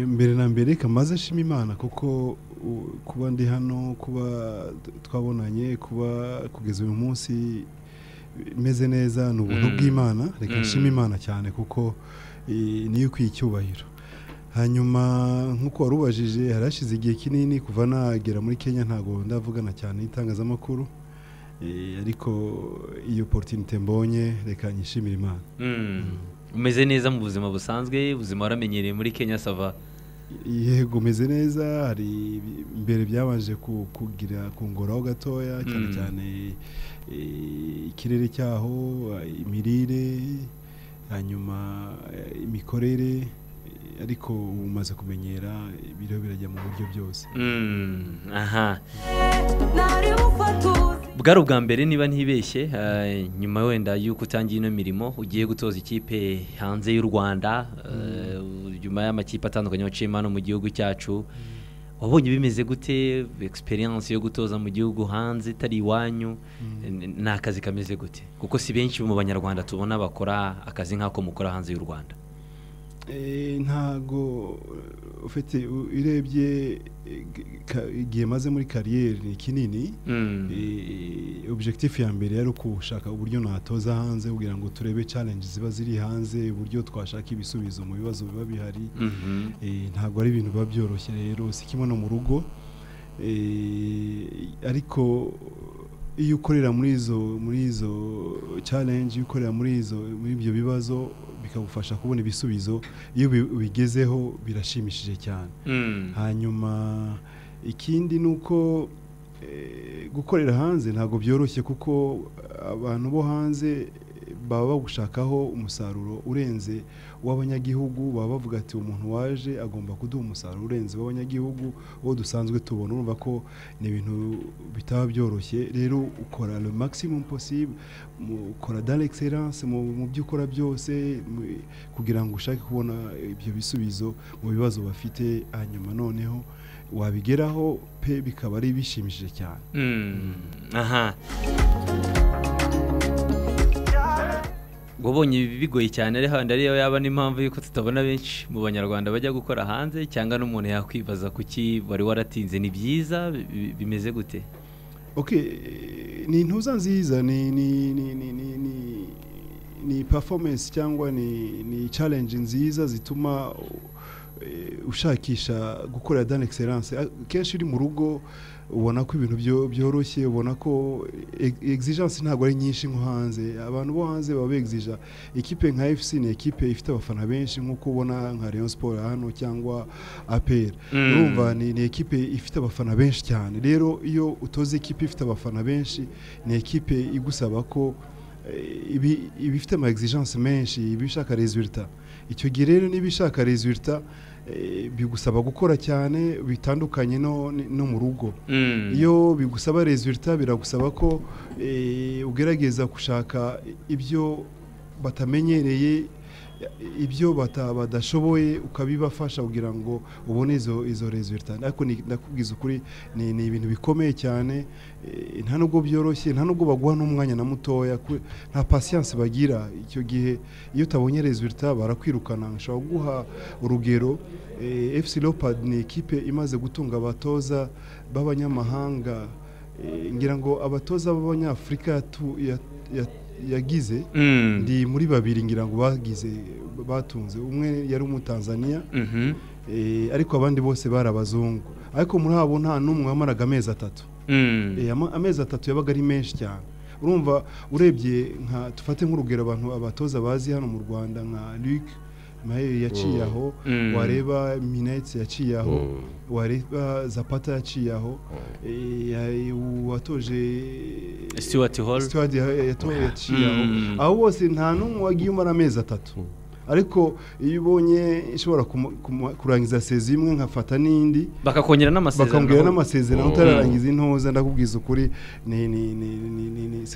mbere na mbere kamaze ashima imana kuko kuba ndi hano kuba twabonanye kuba kugeza uyu munsi meze neza ni ubuntu bw'imana reka nshima imana cyane kuko niyo ikwiye icyubahiro hanyuma nk'uko wari ubajije harashize igihe kinini kuva nagera muri kenya ntabwo ndavugana cyane n'itangazamakuru ariko iyo porotinite mbonye reka nyishimire imana umeze neza mu buzima busanzwe ubuzima waramenyereye muri kenya sava yego umeze neza hari imbere byabanje kugira kungoraho gatoya cyane cyane ikirere cyaho imirire hanyuma imikorere ariko umaze kumenyera ibiriho birajya mu buryo byose aha bwari ubwa mbere niba ntibeshye nyuma wenda y'uko utangiye ino mirimo ugiye gutoza ikipe hanze y'u rwanda nyuma y'amakipe atandukanye waciyemo hano mu gihugu cyacu wabonye bimeze gute egisperiyanse yo gutoza mu gihugu hanze itari iwanyu ni akazi kameze gute kuko si benshi mu banyarwanda tubona bakora akazi nk'ako mukora hanze y'u rwanda ntago ufite urebye igihe maze muri kariyeri ni kinini objekitifu ya mbere yari ugushaka uburyo natoza hanze kugira ngo turebe challenge ziba ziri hanze uburyo twashaka ibisubizo mu bibazo biba bihari ntabwo ari ibintu biba byoroshye rero si kimwe no mu rugo ariko iyo ukorera muri izo muri izo challenge iyo ukorera muri izo muri ibyo bibazo bikagufasha kubona ibisubizo iyo ubigezeho birashimishije cyane hanyuma ikindi ni uko gukorera hanze ntabwo byoroshye kuko abantu bo hanze baba bagushakaho umusaruro urenze w'abanyagihugu baba bavuga ati umuntu waje agomba kuduha umusaruro urenze w'abanyagihugu uwo dusanzwe tubona urumva ko ni ibintu bitaba byoroshye rero ukora le maximum possible ukora dans l'excellence mu byo ukora byose kugira ngo ushake kubona ibyo bisubizo mu bibazo bafite hanyuma noneho wabigeraho pe bikaba ari bishimishije cyane aha wabonye bigoye cyane ari handi ariyo yaba n'impamvu y'uko tutabona benshi mu banyarwanda bajya gukora hanze cyangwa n'umuntu yakwibaza kuki wari waratinze ni byiza bimeze gute ni intuza nziza ni performance cyangwa ni challenge nziza zituma ushakisha gukorera dan excellence kenshi uri mu rugo ubona ko ibintu byoroshye ubona ko exigence ntabwo ari nyinshi nko hanze abantu bo hanze baba begizija ekipe nka fc ni ekipe ifite abafana benshi nk'uko ubona nka Rayon siporo hano cyangwa aperi urumva ni ekipe ifite abafana benshi cyane rero iyo utoze ekipe ifite abafana benshi ni ekipe igusaba ko ibifite ama exigence menshi ibishaka rezilita icyo gihe rero niba ishaka rezilita bigusaba gukora cyane bitandukanye no mu rugo iyo bigusaba rezilita biragusaba ko ugerageza gushaka ibyo batamenyereye ibyo badashoboye ukabibafasha kugira ngo ubone izo rezilita ariko ndakubwiza ukuri ni ibintu bikomeye cyane nta nubwo byoroshye nta nubwo baguha n'umwanya na mutoya nta pasiyanse bagira icyo gihe iyo utabonye rezilita barakwirukana bashobora kuguha urugero fc leopard ni ikipe imaze gutunga abatoza b'abanyamahanga ngira ngo abatoza b'abanyafurika yagize ndi muri babiri ngira ngo bagize batunze umwe yari umutanzaniya ariko abandi bose bari abazungu ariko muri abo nta n'umwe wamaraga amezi atatu amezi atatu yabaga ari menshi cyane urumva urebye nka dufate nk'urugero abantu abatoza bazi hano mu rwanda nka luke maheru yaciye aho wareba minetse yaciye aho wareba zapata yaciye aho watoje Stuart Hall Stuart yaciye aho aho bose nta n'umwe wagiye umara amezi atatu ariko iyo ubonye ishobora kurangiza sezi imwe nkafata n'indi bakakongera n'amasezerano bakambwira n'amasezerano utararangiza intoza ndakubwiza ukuri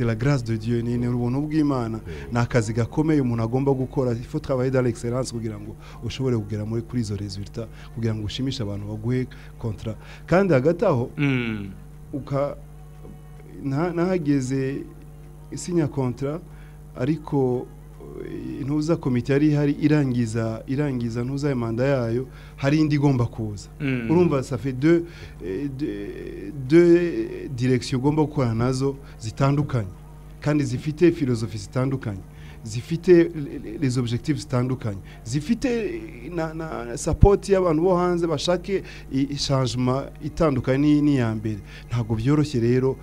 la grâce de Dieu ni ubuntu bw'imana ni akazi gakomeye umuntu agomba gukora ifo travailler dans l'excellence kugira ngo ushobore kugera muri kuri izo resultat kugira ngo ushimishe abantu baguhe kontra kandi hagati aho uka nahageze isinya kontra ariko intuza komite yari ihari irangiza irangiza ntuza manda yayo hari indi igomba kuza urumva safe de de direkisiyo ugomba gukorana nazo zitandukanye kandi zifite filozofi zitandukanye zifite les objectifs zitandukanye zifite na na sapoti y'abantu bo hanze bashake changement itandukanye n'iya mbere ntabwo byoroshye rero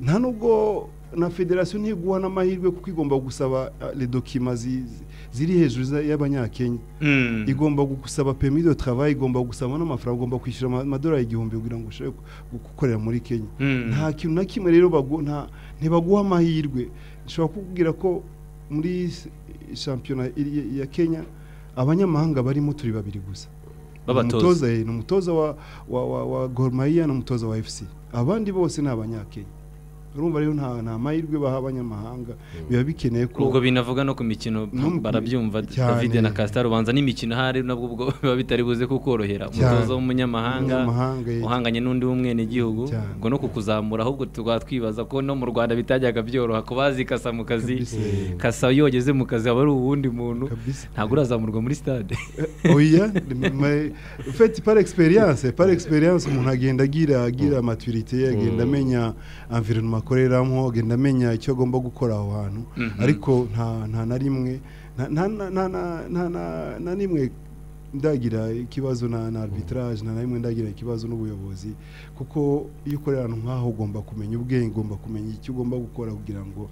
nta nubwo na federasiyo ntiguha n'amahirwe kuko igomba gusaba redokima ziri hejuru y'abanyakenya igomba gusaba pemi de travail igomba gusaba n'amafaranga ugomba kwishyura amadolari igihumbi kugira ngo ushobore gukorera muri kenya nta kintu na kimwe rero ntibaguha amahirwe nshobora kukubwira ko muri shampiyona ya kenya abanyamahanga barimo turi babiri gusa ni umutoza wa gormayiya n'umutoza wa efuse abandi bose ni abanyakenya urumva rero nta mahirwe baha abanyamahanga biba bikeneye ko ubwo binavuga no ku mikino barabyumva david na kasita rubanza n'imikino ahari nabwo ubwo biba bitari buze kukorohera umutoza w'umunyamahanga uhanganye n'undi w'umwenegihugu ubwo no kukuzamura ahubwo tukaba twibaza ko no mu rwanda bitajyaga byoroha ku bazi kasa mu kazi kasa iyo wageze mu kazi aba ari uwundi muntu ntabwo urazamurwa muri sitade oya feti pari egisperiyanse pari egisperiyanse umuntu agenda agira agira maturite agenda amenya environoma akoreramo agenda amenya icyo agomba gukora aho hantu ariko nta na rimwe nta n'imwe ndagira ikibazo na arbitrage nta na rimwe ndagira ikibazo n'ubuyobozi kuko iyo ukorera ahantu nk'aho ugomba kumenya ubwenge ugomba kumenya icyo ugomba gukora kugira ngo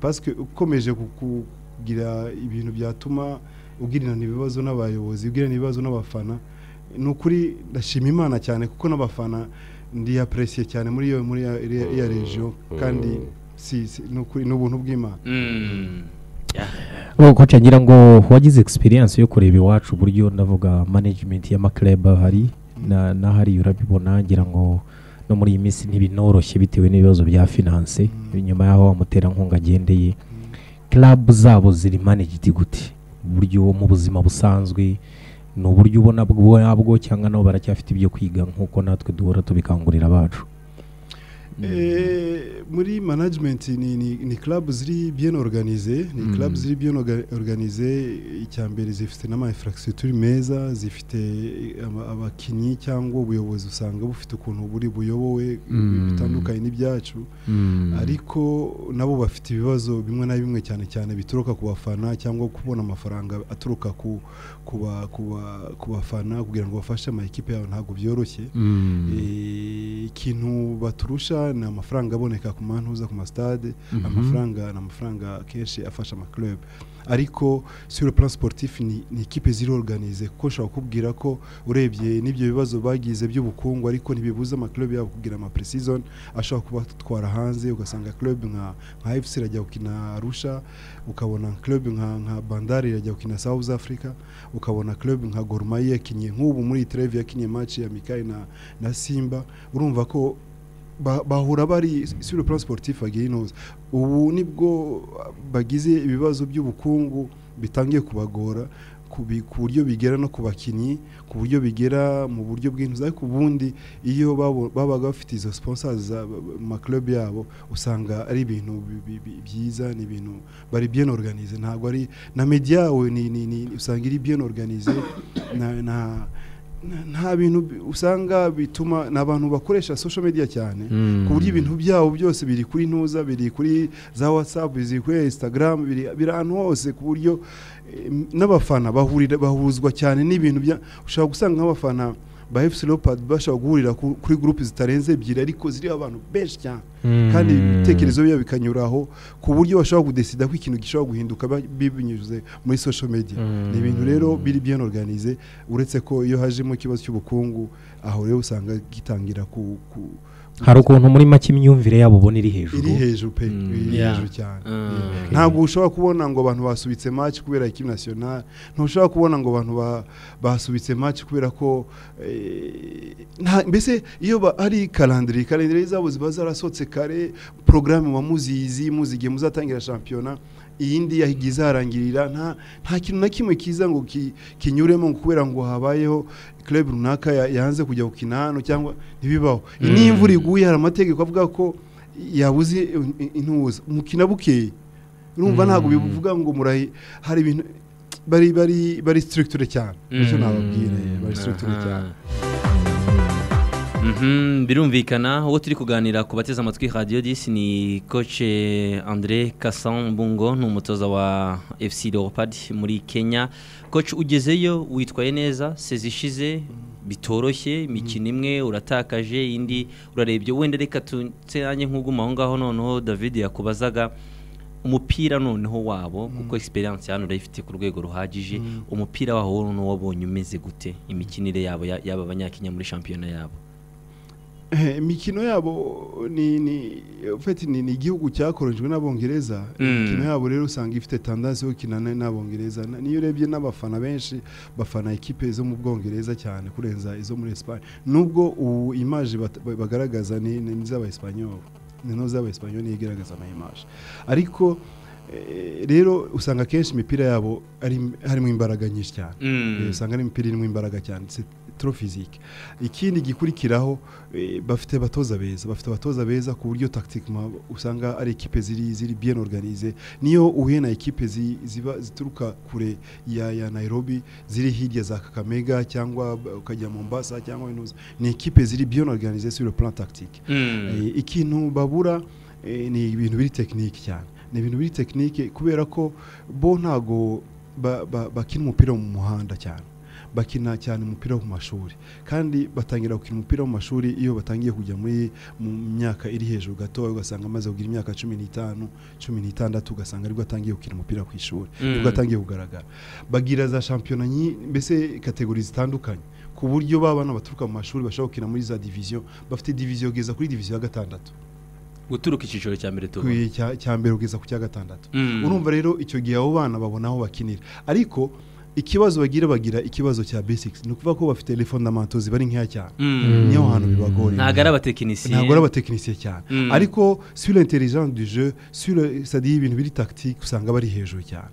pasike ukomeje kugira ibintu byatuma ugirana ibibazo n'abayobozi ugirana ibibazo n'abafana ni ukuri ndashima imana cyane kuko n'abafana ndiyaperesiye cyane muri iyo muri iya regiyo kandi ni ubuntu bw'imana nk'uko ngira ngo wagize egisperiyanse yo kureba iwacu uburyo ndavuga manajimenti y'amakireba hari n'ahari urabibona ngira ngo no muri iyi minsi ntibinoroshye bitewe n'ibibazo bya finanse nyuma y'aho amuterankunga agendeye kirabu zabo ziri manajidi gute uburyo mu buzima busanzwe ni uburyo ubona bwabwo cyangwa nabo baracyafite ibyo kwiga nk'uko natwe duhora tubikangurira abacu muri manajimenti ni karabu ziri bien organize ni karabu ziri bien organize icya mbere zifite n'amayifaragisiyo meza zifite abakinnyi cyangwa ubuyobozi usanga bufite ukuntu buri buyobowe bitandukanye n'ibyacu ariko nabo bafite ibibazo bimwe na bimwe cyane cyane bituruka ku bafana cyangwa kubona amafaranga aturuka ku ku bafana kugira ngo bafashe amakipe yabo ntabwo byoroshye ikintu baturusha ni amafaranga aboneka ku mantuza ku masitade amafaranga ni amafaranga akenshi afasha amakirere ariko siro plan sportif ni ikipe ziri organize kuko ushobora kukubwira ko urebye n'ibyo bibazo bagize by'ubukungu ariko ntibibuza amakirere yabo kugira ama preseason ashobora kubatwara hanze ugasanga club nka nka FC irajya gukina Arusha ukabona club nka nka Bandari irajya gukina South Africa ukabona club nka Gor Mahia yakinnye nk'ubu muri Trevia yakinnye match ya Mikali na na Simba urumva ko bahura bari sur le plan sportif bagira inoze ubu nibwo bagize ibibazo by'ubukungu bitangiye kubagora ku buryo bigera no ku bakinnyi ku buryo bigera mu buryo bw'inzu ariko ubundi iyo babaga bafite izo siponsazi makirobe yabo usanga ari ibintu byiza ni ibintu bari bien organize ntabwo ari na media yawe usanga iri bien organize na nta bintu usanga bituma ni abantu bakoresha social media cyane ku buryo ibintu byabo byose biri kuri ntuza biri kuri za watsapu biri kuri instagram biri ahantu hose ku buryo n'abafana bahuzwa cyane n'ibintu ushobora gusanga nk'abafana ba efuse leopard bashobora guhurira kuri gurupe zitarenze ebyiri ariko ziriho abantu benshi cyane kandi ibitekerezo biba bikanyuraho ku buryo bashobora kudesida ko ikintu gishobora guhinduka binyuze muri social media ni ibintu rero biri bien organize uretse ko iyo hajemo ikibazo cy'ubukungu aho rero usanga gitangira ku hari ukuntu muri make imyumvire yabo ubona iri hejuru iri hejuru pe iri hejuru cyane ntabwo ushobora kubona ngo abantu basubitse match kubera ikipe national ntushobora kubona ngo abantu basubitse match kubera ko mbese iyo hari karandiri karandiri zabo ziba zarasotse kare porogaramu muba muzizi muzigiye muzatangira shampiyona iyindi yahiga izarangirira nta kintu na kimwe kiza ngo kinyuremo kubera ngo habayeho club runaka yanze kujya gukina hano cyangwa ntibibaho niyo imvura iguye hari amategeko avuga ko yabuze intuza mukina bukeye urumva ntabwo bivuga ngo murayi hari ibintu bari bari bari sitirigitire cyane nicyo nababwire bari sitirigitire cyane birumvikana uwo turi kuganira ku bateze amatwi radiyo disi ni koce andire kasambungo ni umutoza wa efuse leopard muri kenya koce ugezeyo witwaye neza sezishize bitoroshye imikino imwe uratakaje indi urarebye wenda reka nanjye nk'uguma aho ngaho noneho david yakubazaga umupira noneho wabo kuko egisperiyanse hano urayifite ku rwego ruhagije umupira waho noneho wabonye umeze gute imikinire yabo yaba abanyakenya muri shampiyona yabo imikino yabo ni ni ni igihugu cyakorejwe n'abongereza imikino yabo rero usanga ifite tandazi yo gukina n'abongereza niyo urebye n'abafana benshi bafana ekipe zo mu bwongereza cyane kurenza izo muri esipanye nubwo ubu imaje bagaragaza ni iz'abayisipanyoli ni n'iz'abayisipanyoli igaragaza amayimaje ariko rero usanga akenshi imipira yabo harimo imbaraga nyinshi cyane usanga ari imipira irimo imbaraga cyane toro fizike ikindi gikurikiraho bafite abatoza beza bafite abatoza beza ku buryo takitikima usanga ari ekipe ziri ziri bien organize niyo uhuye na ekipe ziba zituruka kure ya ya Nairobi ziri hirya za Kakamega cyangwa ukajya Mombasa cyangwa Inuza ni ekipe ziri bien organize sur le plan tactique ikintu babura ni ibintu biri tekinike cyane ni ibintu biri tekinike kubera ko bo ntago bakina umupira mu muhanda cyane bakina cyane umupira wo mu mashuri kandi batangira gukina umupira wo mu mashuri iyo batangiye kujya muri mu myaka iri hejuru gato ugasanga amaze kugira imyaka cumi n'itanu cumi n'itandatu ugasanga aribwo atangiye gukina umupira ku ishuri nibwo atangiye kugaragara bagira za shampiyona mbese kategori zitandukanye ku buryo ba bana baturuka mu mashuri bashobora gukina muri za diviziyo bafite diviziyo kugeza kuri diviziyo ya gatandatu guturuka icyiciro cya mbere tubona cya mbere kugeza ku cya gatandatu urumva rero icyo gihe abo bana babona aho bakinira ariko ikibazo bagira bagira ikibazo cya basics ni ukuvuga ko bafite fondamanto zibari nkeya cyane niyo hantu bibagora ntabwo ari abatekinisiye ntabwo ari abatekinisiye cyane ariko sura intelligence du jeu sura sadi ibintu biri tactique usanga bari hejuru cyane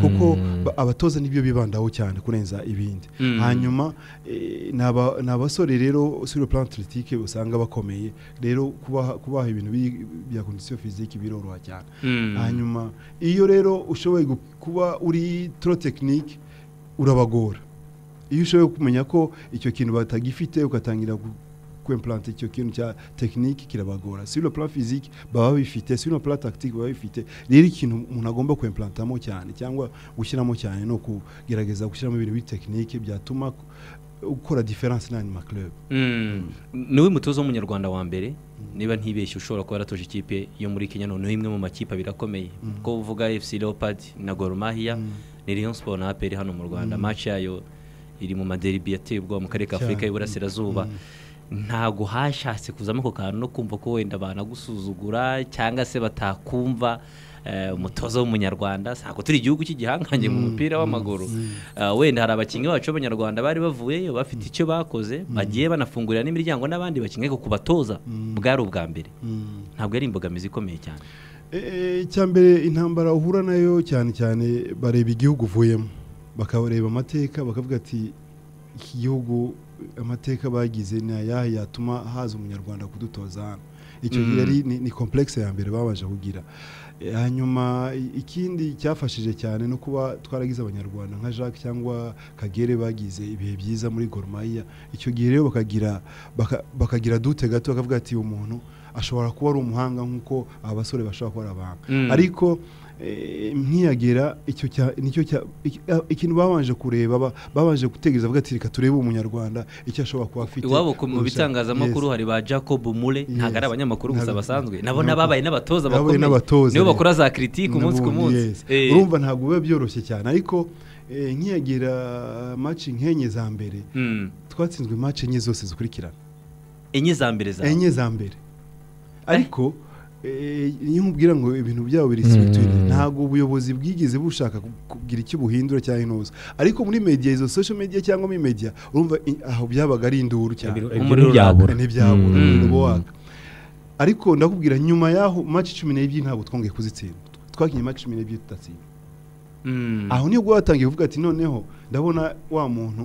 kuko abatoza nibyo bibandaho cyane kurenza ibindi hanyuma ni abasore rero sura plan atletique usanga bakomeye rero kubaha ibintu bya condition physique biroroha cyane hanyuma iyo rero ushoboye kuba uri tro technique urabagora iyo ushoboye kumenya ko icyo kintu batagifite ugatangira kwempurante icyo kintu cya tekinike kirabagora si ino pura fizike baba bifite si ino pura tagitike baba bifite rero ikintu umuntu agomba kwempurantamo cyane cyangwa gushyiramo cyane ni ukugerageza gushyiramo ibintu bitekinike byatuma ukora diferanse n'andi makirebu niwe mutoza w'umunyarwanda wa mbere niba ntibeshye ushobora kuba yaratoje ikipe yo muri kenya noneho imwe mu makipe abiri akomeye ko uvuga efuse leopadi na goromahiya ni riyo siporo na aperi hano mu rwanda maci yayo iri mu maderibi yateye ubwoba mu karere ka afurika y'iburasirazuba ntabwo hashatse kuzamo ako kantu no kumva ko wenda banagusuzugura cyangwa se batakumva umutoza w'umunyarwanda ntabwo turi igihugu cy'igihangange mu mupira w'amaguru wenda hari abakinnyi bacu b'abanyarwanda bari bavuyeyo bafite icyo bakoze bagiye banafungurira n'imiryango n'abandi bakinnyi ku batoza bwari ubwa mbere ntabwo ari imbogamizi ikomeye cyane mbere intambara uhura nayo cyane cyane bareba igihugu uvuyemo bakareba amateka bakavuga ati iki gihugu amateka bagize ni ayahe yatuma haza umunyarwanda kudutoza hano icyo gihe ni komplekisi ya mbere babasha kugira hanyuma ikindi cyafashije cyane no kuba twaragize abanyarwanda nka jacques cyangwa kagere bagize ibihe byiza muri goromaya icyo gihe rero bakagira bakagira dute gato bakavuga ati umuntu ashobora kuba ari umuhanga nk'uko aba basore bashobora kuba ari abahanga ariko nkiyagera ikintu babanje kureba babanje gutegereza avuga ati reka turebe umunyarwanda icyo ashobora kuba afite iwabo mu bitangazamakuru hari ba jacob mule ntabwo ari abanyamakuru gusa basanzwe nabo n'ababaye n'abatoza bakomeye nibo bakora za kiritike umunsi ku munsi urumva ntabwo biba byoroshye cyane ariko nkiyagira maci nk'enye za mbere twatsinzwe maci enye zose zikurikirana enye za mbere za enye za mbere ariko iyo nkubwira ngo ibintu byabo biri siritwini ntabwo ubuyobozi bwigeze bushaka kugira icyo buhindura cyangwa inoza ariko muri media izo social media cyangwa muri media urumva aho byabaga ari induru cyane ntibyabura umuriro waka ariko ndakubwira nyuma y'aho maci cumi n'ebyiri ntabwo twongeye kuzitsinda twakinnye maci cumi n'ebyiri tudatsinda aho nibwo batangiye kuvuga ati noneho ndabona wa muntu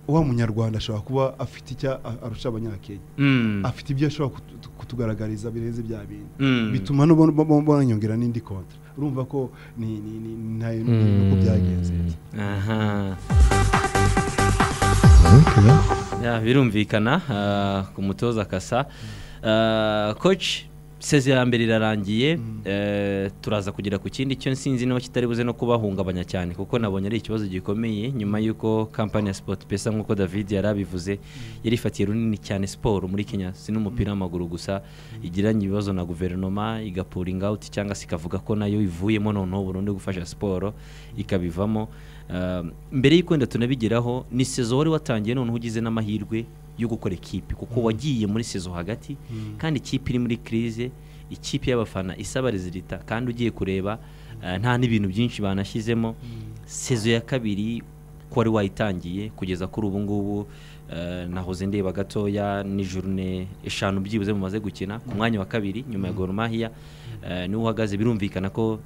wa munyarwanda ashobora kuba afite icyo a- arusha abanyakenya Mm. afite ibyo ashobora kutu- kutugaragariza birenze bya bindi Mm. bituma no bo- bo- bananyongera n'indi kontra urumva ko ni ni ni ni ntayo nuko byagenze aha Okay. Ya, birumvikana ah, ku mutoza kasa Ah, coach sezera mbere irarangiye eh, turaza kugera ku kindi cyo sinzi niba kitari buze no kubahungabanya cyane kuko nabonye ari ikibazo gikomeye nyuma y'uko kampani ya sport pesa nk'uko david yari abivuze yari ifatiye runini cyane siporo muri kenya si n'umupira w'amaguru gusa igiranye ibibazo na guverinoma igapuringa out cyangwa se ikavuga ko nayo ivuyemo noneho burundu gufasha siporo ikabivamo Ah, mbere y'uko wenda tunabigeraho ni sezo wari watangiye noneho ugize n'amahirwe yo gukora ikipe kuko wagiye muri sezo hagati kandi ikipe iri muri kirize ikipe y'abafana isaba rezilita kandi ugiye kureba eh, nta n'ibintu byinshi banashyizemo sezo ya kabiri ko wari wayitangiye kugeza kuri ubu ngubu eh, nahoze ndeba gatoya ni jurune eshanu byibuze mumaze gukina ku mwanya wa kabiri nyuma ya Gor Mahia eh, niho uhagaze birumvikana ko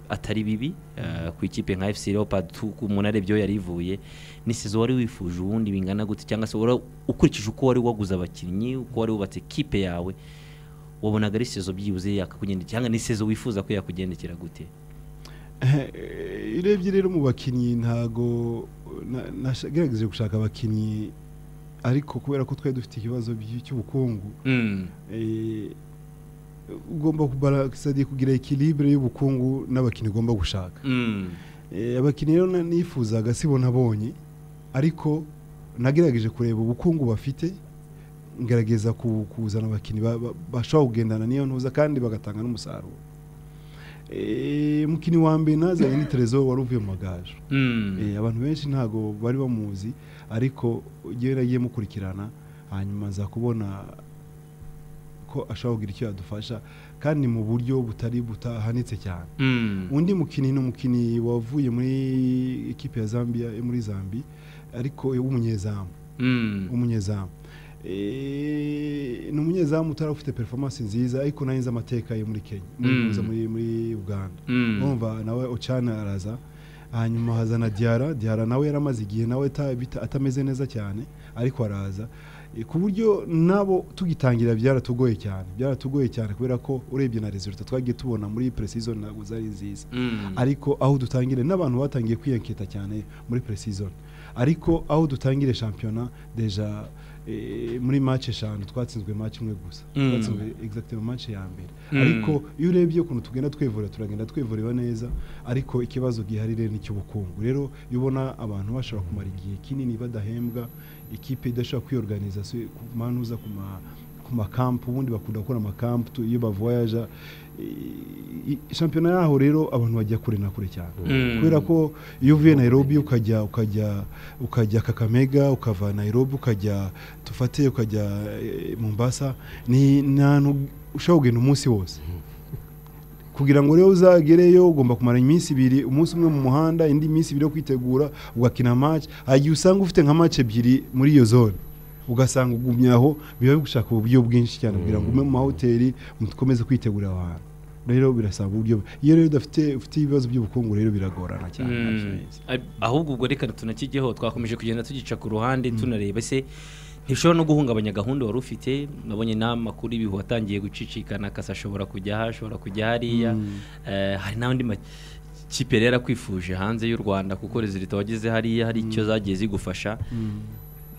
atari bibi eh, ku ikipe nka FC Leopard tu- umuntu arebye aho yari ivuye ni sezo wari wifuje ubundi bingana gute cyangwa se wari- ukurikije uko wari waguze abakinnyi uko wari wubatse ikipe yawe wabonaga ari sezo byibuze yakakugendekera cyangwa ni sezo wifuza ko yakugendekera gute irebye rero mu bakinnyi ntago na- nagerageje gushaka abakinnyi ariko kubera ko twari dufite ikibazo by- cy'ubukungu Mm. eh, ugomba kubarakisadia kugira ekilibre y'ubukungu n'abakinnyi ugomba gushaka Mm. Eh, abakinnyi rero na- nifuzaga sibona abonye ariko nagerageje kureba ubukungu bafite ngerageza ku- kuzana abakinnyi ba- ba- bashobora kugendana n'iyo ntuza kandi bagatanga n'umusaruro Eh, umukinnyi wa mbere nazanye ni terezo wari uvuye mu magaju Mm. Eh, abantu benshi ntago bari bamuzi ariko igihe nagiye mukurikirana hanyuma nza kubona ko ashobora kugira icyo yadufasha kandi mu buryo butari butahanitse cyane Mm. undi mukinnyi ni umukinnyi wavuye muri ikipe ya zambia eh, muri zambi ariko w'umunyezamu Mm. umunyezamu Eh, ni umunyezamu utari ufite performance nziza ariko nayo nzi amateka ye muri kenya muri, Mm. muri, muri uganda Mm. urumva nawe ocana araza hanyuma hazana diyara diyara nawe yaramaze igihe nawe ata- bita- atameze neza cyane ariko araza E, ku buryo nabo tugitangira byaratugoye cyane byaratugoye cyane kubera ko urebye na resultat twagiye tubona muri precision ntabwo zari nziza Mm. ariko aho dutangire n'abantu batangiye kwiyanketa cyane muri precision ariko aho dutangire shampiyona deja eh, muri match eshanu twatsinzwe match imwe gusa Mm. twatsinzwe exactement match ya mbere Mm. ariko iyo urebye ukuntu tugenda twivura turagenda twivurira neza ariko ikibazo gihari rero ni icy'ubukungu rero iyo ubona abantu bashobora kumara igihe kinini badahembwa ikipe idashobora kwiyorganiza se ku manuza ku ma ku makampu ubundi bakunda gukora amakampu tu- iyo bavoyaja I- i- shampiyona yaho rero abantu bajya kure na kure cyane Mm. kubera ko iyo uvuye Nairobi ukajya ukajya ukajya Kakamega ukava Nairobi ukajya tufate ukajya eh, Mombasa ni ni ahantu ushobora kugenda umunsi wose kugira ngo rero uzagereyo ugomba kumara iminsi ibiri umunsi umwe mu muhanda indi minsi ibiri yo kwitegura ugakina match hari igihe usanga ufite nka match ebyiri muri iyo zone ugasanga ugumye aho biba bigushaka uburyo bwinshi cyane kugira ngo ume mu mahoteli mukomeze kwitegura aho hantu rero birasaba uburyo iyo rero udafite ufite ibibazo by'ubukungu rero biragorana cyane Mm. ntacyo bizi. Ab- ahubwo ubwo reka tunakijyeho twakomeje kugenda tugica ku ruhande tunareba se ntishobora no guhungabanya gahunda wari ufite nabonye n'amakuru ibihu watangiye gucicikana kasa ashobora kujya aha ashobora kujya hariya Eh, hari n'andi makipe rero akwifuje hanze y'u rwanda kuko rezilita wageze hariya hari icyo zagiye zigufasha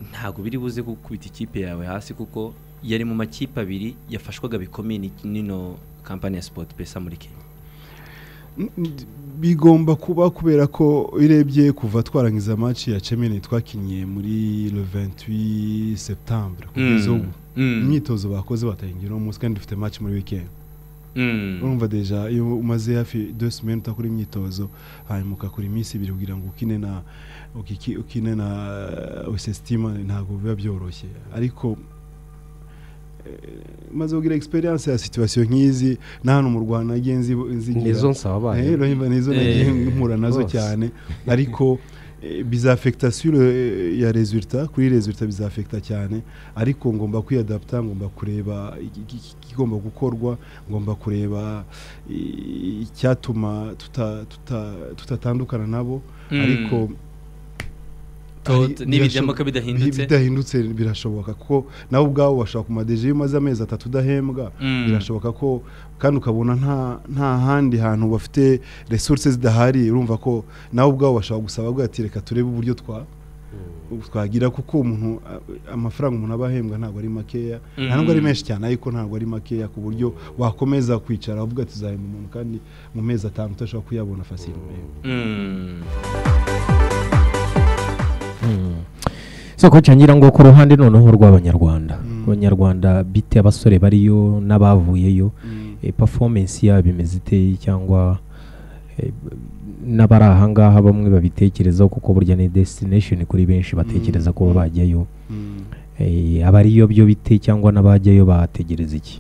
ntabwo biri buze gukubita ikipe yawe hasi kuko yari mu makipe abiri yafashwaga bikomeye ni- n'ino kampani ya sipoti pesa muri kenya N- n- bigomba kuba kubera ko urebye kuva twarangiza match ya Chemene twakinnye muri le 28 septembre kugeza ubu imyitozo bakoze batayigira uwo munsi kandi dufite match muri weekend urumva deja iyo umaze hafi deux semaines utakora imyitozo hanyuma ukakora iminsi ibiri kugira ngo ukine na ukiki- ukine na usestima ntabwo biba byoroshye ariko eh, maze kugira experience ya situation nk'izi nta hano mu Rwanda nagiye nzi- nzigira nizo nsaba Eh, bayo urumva nizo nagiye Eh, mpura nazo rwose. cyane ariko eh, bizafekita sur eh, ya resulta kuri resulta bizafekita cyane ariko ngomba kwiyadapta ngomba kureba iki- iki- iki- ikigomba gukorwa ngomba kureba i- icyatuma tuta- tuta- tutatandukana nabo ariko Tot- Hari- n'ibidamuka birashoboka- bidahindutse? bidahindutse birashoboka kuko nawe ubwawe washobora ku madeje iyo umaze amezi atatu udahembwa Mm. birashoboka ko kandi ukabona nta nta handi hantu bafite resources zidahari urumva ko nawe ubwawe washobora gusaba bwa ati reka turebe uburyo twa twagira kuko umuntu a- amafaranga umuntu aba ahembwa ntabwo ari makeya nta nubwo ari Mm. menshi cyane ariko ntabwo ari makeya ku buryo wakomeza kwicara uvuga ati uzahemba umuntu kandi mu mezi atanu utashobora kuyabona facilement Mm. soko cyangwa ngo ku ruhande noneho rw'abanyarwanda Mm. abanyarwanda bite abasore bariyo n'abavuyeyo Mm. eh, performance yabo imeze iteye cyangwa eh, n'abari ahangaha bamwe babitekerezaho kuko burya ni destination kuri benshi batekereza kuba bajyayo Mm. Eh, abariyo byo bite cyangwa n'abajyayo bategereza iki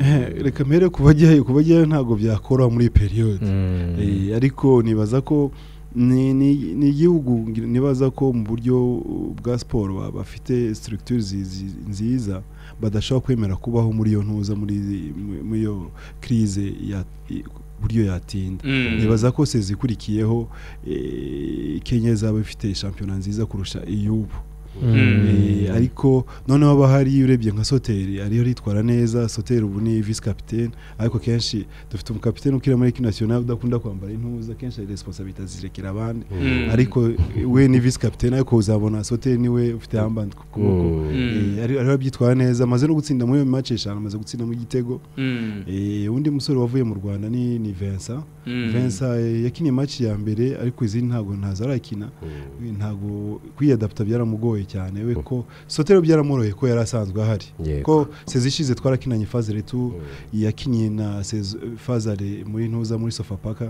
Eh, reka mpere ku bajyayo ku bajyayo ntabwo byakora muri iyi periyode Mm. Eh, ariko nibaza ko ni ni- ni igihugu ngira- nibaza ko mu buryo uh, bwa siporo ba- bafite structure zi- zi- nziza badashobora kwemera kubaho muri iyo ntuza muri muri- muri iyo crise ya i- buryo yatinda Mm. nibaza ko se zikurikiyeho eh, Kenya izaba ifite shampiyona nziza kurusha iy'ubu Mm. Eh, ariko noneho haba hari urebye nka soteri ariyo ritwara neza soteri ubu ni visi kapitene ariko kenshi dufite umukapitene ukira muri ekipi nasiyonari udakunda kwambara intuza kenshi hari responsabilite zirekera abandi Mm. ariko eh, we ni visi kapitene ariko uzabona soteri niwe ufite hambandi ku kuboko Mm. Eh, ari- ariho abyitwara neza amaze no gutsinda muri iyo mace eshanu amaze gutsindamo igitego Mm. Eh, undi musore wavuye mu rwanda ni ni Vincent Mm. Vincent eh, yakiniye match ya mbere ariko izindi ntabwo ntazo arakina ntabwo kwiyadapta byaramugoye cyane we ko sotero byaramworoheye ko yari asanzwe ahari Yego. ko sezi ishize twarakinanye fazere tu yakiniye na sezi fazare muri ntuza muri sofapaka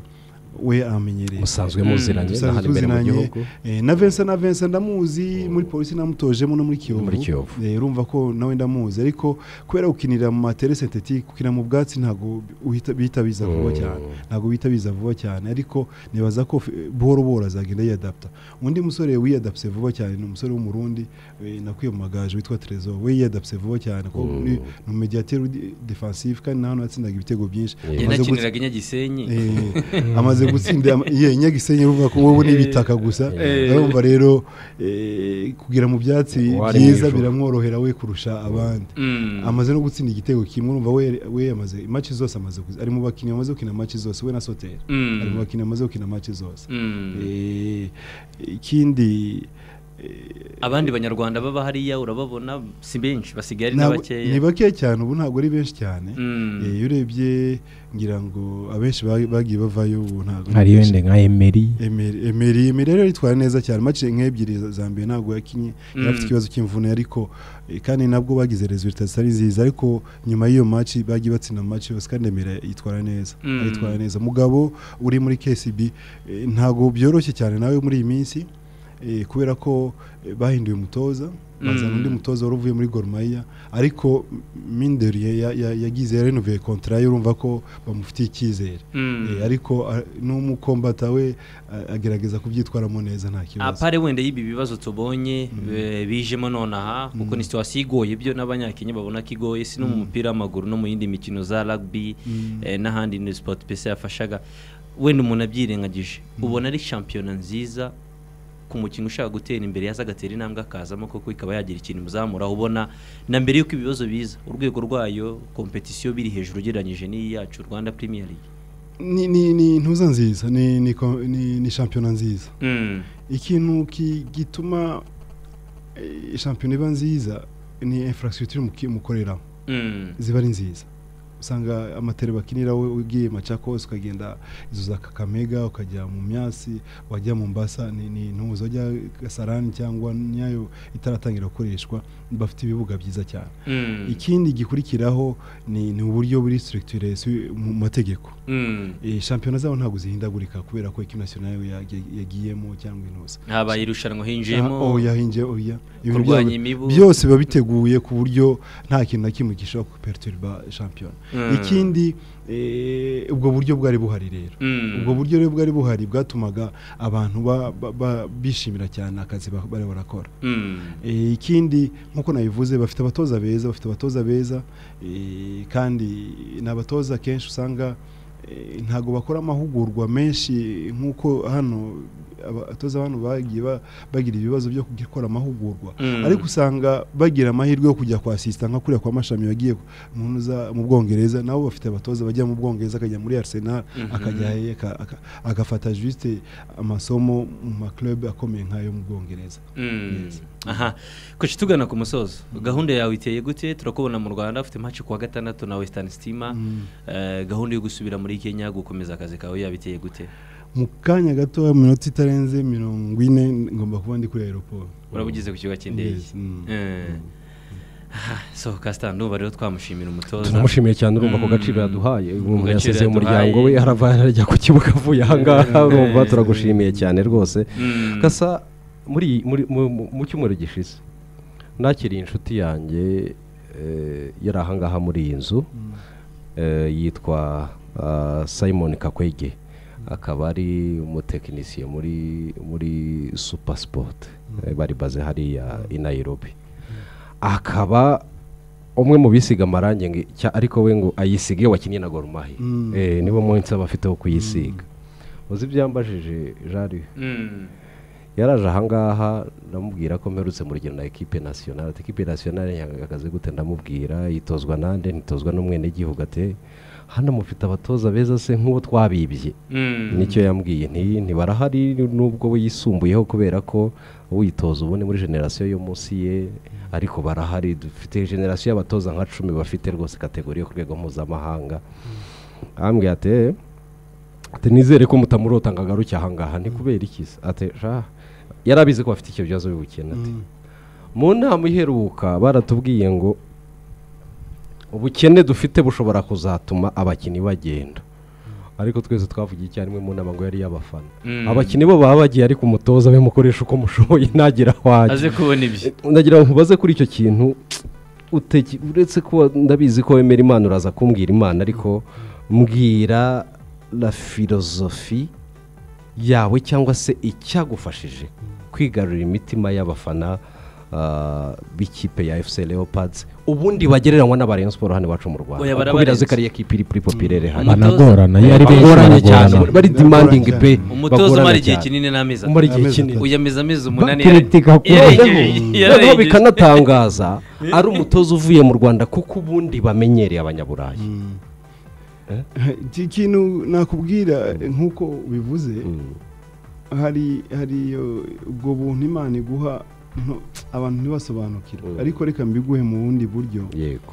we amenyereye musanzwe muziranye Dusanzwe n'ahandi imbere mu tuzinanye, gihugu eh, na Vincent na Vincent ndamuzi muri polisi namutojemo no muri Kiyovu Muri Kiyovu. Eh, urumva ko nawe ndamuzi ariko kubera gukinira mu matere synthetique gukinira mu bwatsi ntabwo uhita- bihita biza vuba Mm. cyane ntabwo bihita biza vuba cyane ariko nibaza ko f- buhoro buhoro azagenda yiyadapta undi musore wiyadapse vuba cyane ni umusore w'umurundi eh, nakuye mu magaju witwa Trezor we yiyadapse vuba cyane ko Mm. ni ni umediateur udi- defensive kandi nawe yatsindaga ibitego byinshi Yeah. Amaze gutsi- yanakiniraga inyagisenyi Eh, amaze gutsinda ama- iya inyagisenyi uvuga ko wowe n'ibitaka gusa Eh. urumva rero eh, kugira mu byatsi Wari byiza mwijuru. biramworohera we kurusha abandi Mm. amaze no gutsinda igitego kimwe urumva we we yamaze match zose amaze kuzi- ari mu bakinnyi bamaze gukina match zose we na Sotera Mm. ari mu bakinnyi bamaze gukina match zose Mm. Eh, ikindi eh, abandi banyarwanda baba hariya urababona si benshi basigaye ari na ntabwo- ni bakeya bakeya cyane ubu ntabwo ari benshi cyane Mm. Eh, iyo urebye ngira ngo abenshi ba- bagiye bavayo ubu ntabwo ari hari benshi. wenda nka emeri Emery Emery Emery rero yitwara neza cyane mace nk'ebyiri za- za mbere ntabwo yakinye yari afite Mm. ikibazo cy'imvune ariko eh, kandi nabwo bagize resultat zitari nziza ariko nyuma y'iyo match bagiye batsinda mu match yose kandi Emery yitwara neza Mm. yitwara neza mugabo uri muri KCB eh, ntabwo byoroshye cyane nawe muri iyi minsi eh, kubera ko eh, bahinduye umutoza bazana Mm. undi mutoza wari uvuye muri Gor Mahia ariko Minderiye yagize yarenovuye contrat ye urumva ko bamufitiye icyizere Mm. Eh, ariko ah, n'umukombata we ah, agerageza kubyitwaramo neza nta kibazo apare wenda y'ibi bibazo tubonye eh, bijemo nonaha kuko ni situwasiyo igoye byo n'abanyakenya babona ko igoye si no mu mupira w'amaguru no mu yindi mikino za rugby eh, n'ahandi ni sipoti pese yafashaga wenda umuntu abyirengagije ubona ari shampiyona nziza ku mukinnyi ushaka gutera imbere yaza agatera intambwe akazamo koko ikaba yagira ikintu imuzamuraho ubona na mbere y'uko ibibazo biza urwego rwayo kompetisiyo biri hejuru ugereranyije n'iyi yacu rwanda premier league ni ni- ni ntuza nziza ni ni ko- ni- ni shampiyona nziza Mm. ikintu ki- gituma eh, shampiyona iba nziza ni infrastructure muki- mukoreramo Mm. ziba ari nziza usanga amatele bakinira we ugiye macakos ukagenda izo za kakamega ukajya mu myasi wajya mu mbasa ni ni ntuza wajya gasarani cyangwa nyayo itaratangira gukoreshwa bafite ibibuga byiza cyane Mm. ikindi gikurikiraho ni ni uburyo buri structure si- mu mategeko Mm. Eh, shampiyona zabo ntabwo zihindagurika kubera ko ekipi nasiyonari yagi- yagiyemo cyangwa intuza habaye irushanwa hinjiyemo Ah, oya hinje oya Ibintu kurwanya byabo- imibu. byose biba biteguye ku buryo nta kintu na kimwe gishobora kuperturba shampiyona Mm. ikindi eh, ubwo buryo bwari buhari rero Mm. ubwo buryo rero bwari buhari bwatumaga abantu ba- ba- ba- bishimira cyane akazi ba- bari barakora Mm. Eh, ikindi nk'uko nabivuze bafite abatoza beza bafite abatoza beza eh, kandi ni abatoza kenshi usanga ntabwo bakora amahugurwa menshi nk'uko hano abatoza abantu bagiye bagira ibibazo byo gukora amahugurwa ariko usanga bagira amahirwe yo kujya kwa sisita nka kuriya kwa mashami wagiye umuntu uza mu bwongereza nabo bafite abatoza bajya mu bwongereza akajya muri arsenal akajya agafata jisite amasomo mu makilabu akomeye nk'ayo mu bwongereza aha kuki tugana ku musozo gahunda yawe iteye gute turakubona mu rwanda ufite maci kuwa gatandatu na wesitani sitima gahunda yo gusubira muri kenya gukomeza akazi kawe yabiteye gute mu kanya gato iminota itarenze mirongo ine ngomba kuba ndi kuri aeroporo urabugeze ku kibuga cy'indege sohoka sitanduba rero twamushimira umutoza turamushimiye cyane urumva ku gaciro yaduhaye umuntu yasize umuryango we arava arajya ku kibuga avuye aha ngaha urumva turagushimiye cyane rwose gasa mu cyumweru gishize nakiriye inshuti yanjye yari ahangaha muri iyi nzu yitwa simon kakwege akaba ari umutekinisiye muri muri supasipoti bari baze hariya i Nairobi akaba umwe mu bisiga amarangi ariko we ngo ayisige iyo wakinnye na gorumahi niwo munsi aba afite wo kuyisiga uzi ibyambajije jari yaraje ahangaha ndamubwira ko mperutse mu rugendo na ekipe nasiyonari ekipe nasiyonari yahagaze gute ndamubwira yitozwa nande ntitozwa n'umwenegihugu ate hano mufite abatoza beza se nk'uwo twabibye nicyo yambwiye ntibarahari nubwo we yisumbuyeho kubera ko uyitoza ubu ni muri generasiyo yo munsi ye ariko barahari dufite generasiyo y'abatoza nka cumi bafite rwose kategori yo ku rwego mpuzamahanga ahambwira ate nizere ko mutamurota ngo agaruke ahangaha kubera ikiza atesha yari abizi ko bafite icyo bibazo bibukena mu nama iheruka baratubwiye ngo ubukene dufite bushobora kuzatuma abakinnyi bagenda ariko twese twavugiye icyarimwe mu nama ngo yari iy'abafana abakinnyi bo baba bagiye ariko umutoza we mukoresha uko mushoboye ntagira aho ajya ndagira ngo mubaze kuri icyo kintu uretse ko ndabizi ko wemera imana uraza kumbwira imana ariko mbwira la filozofi yawe cyangwa se icyagufashije kwigarurira imitima y'abafana b'ikipe ya efuse leopards ubundi bagereranywa n'aba siporo hano iwacu mu rwanda kubera ko kariya kipe iri kuri popirere hano banagorana iyo ari benshi baragorana bari demandingi pe umutoza umara igihe kinini n'amezi umara igihe kinini uyameza amezi umunani bakiritika noneho bikanatangaza ari umutoza uvuye mu rwanda kuko ubundi bamenyereye abanyaburayi iki kintu nakubwira nk'uko bivuze hari hariyo ubwo buntu imana iguha abantu ntibasobanukirwe ariko reka mbiguhe mu bundi buryo yego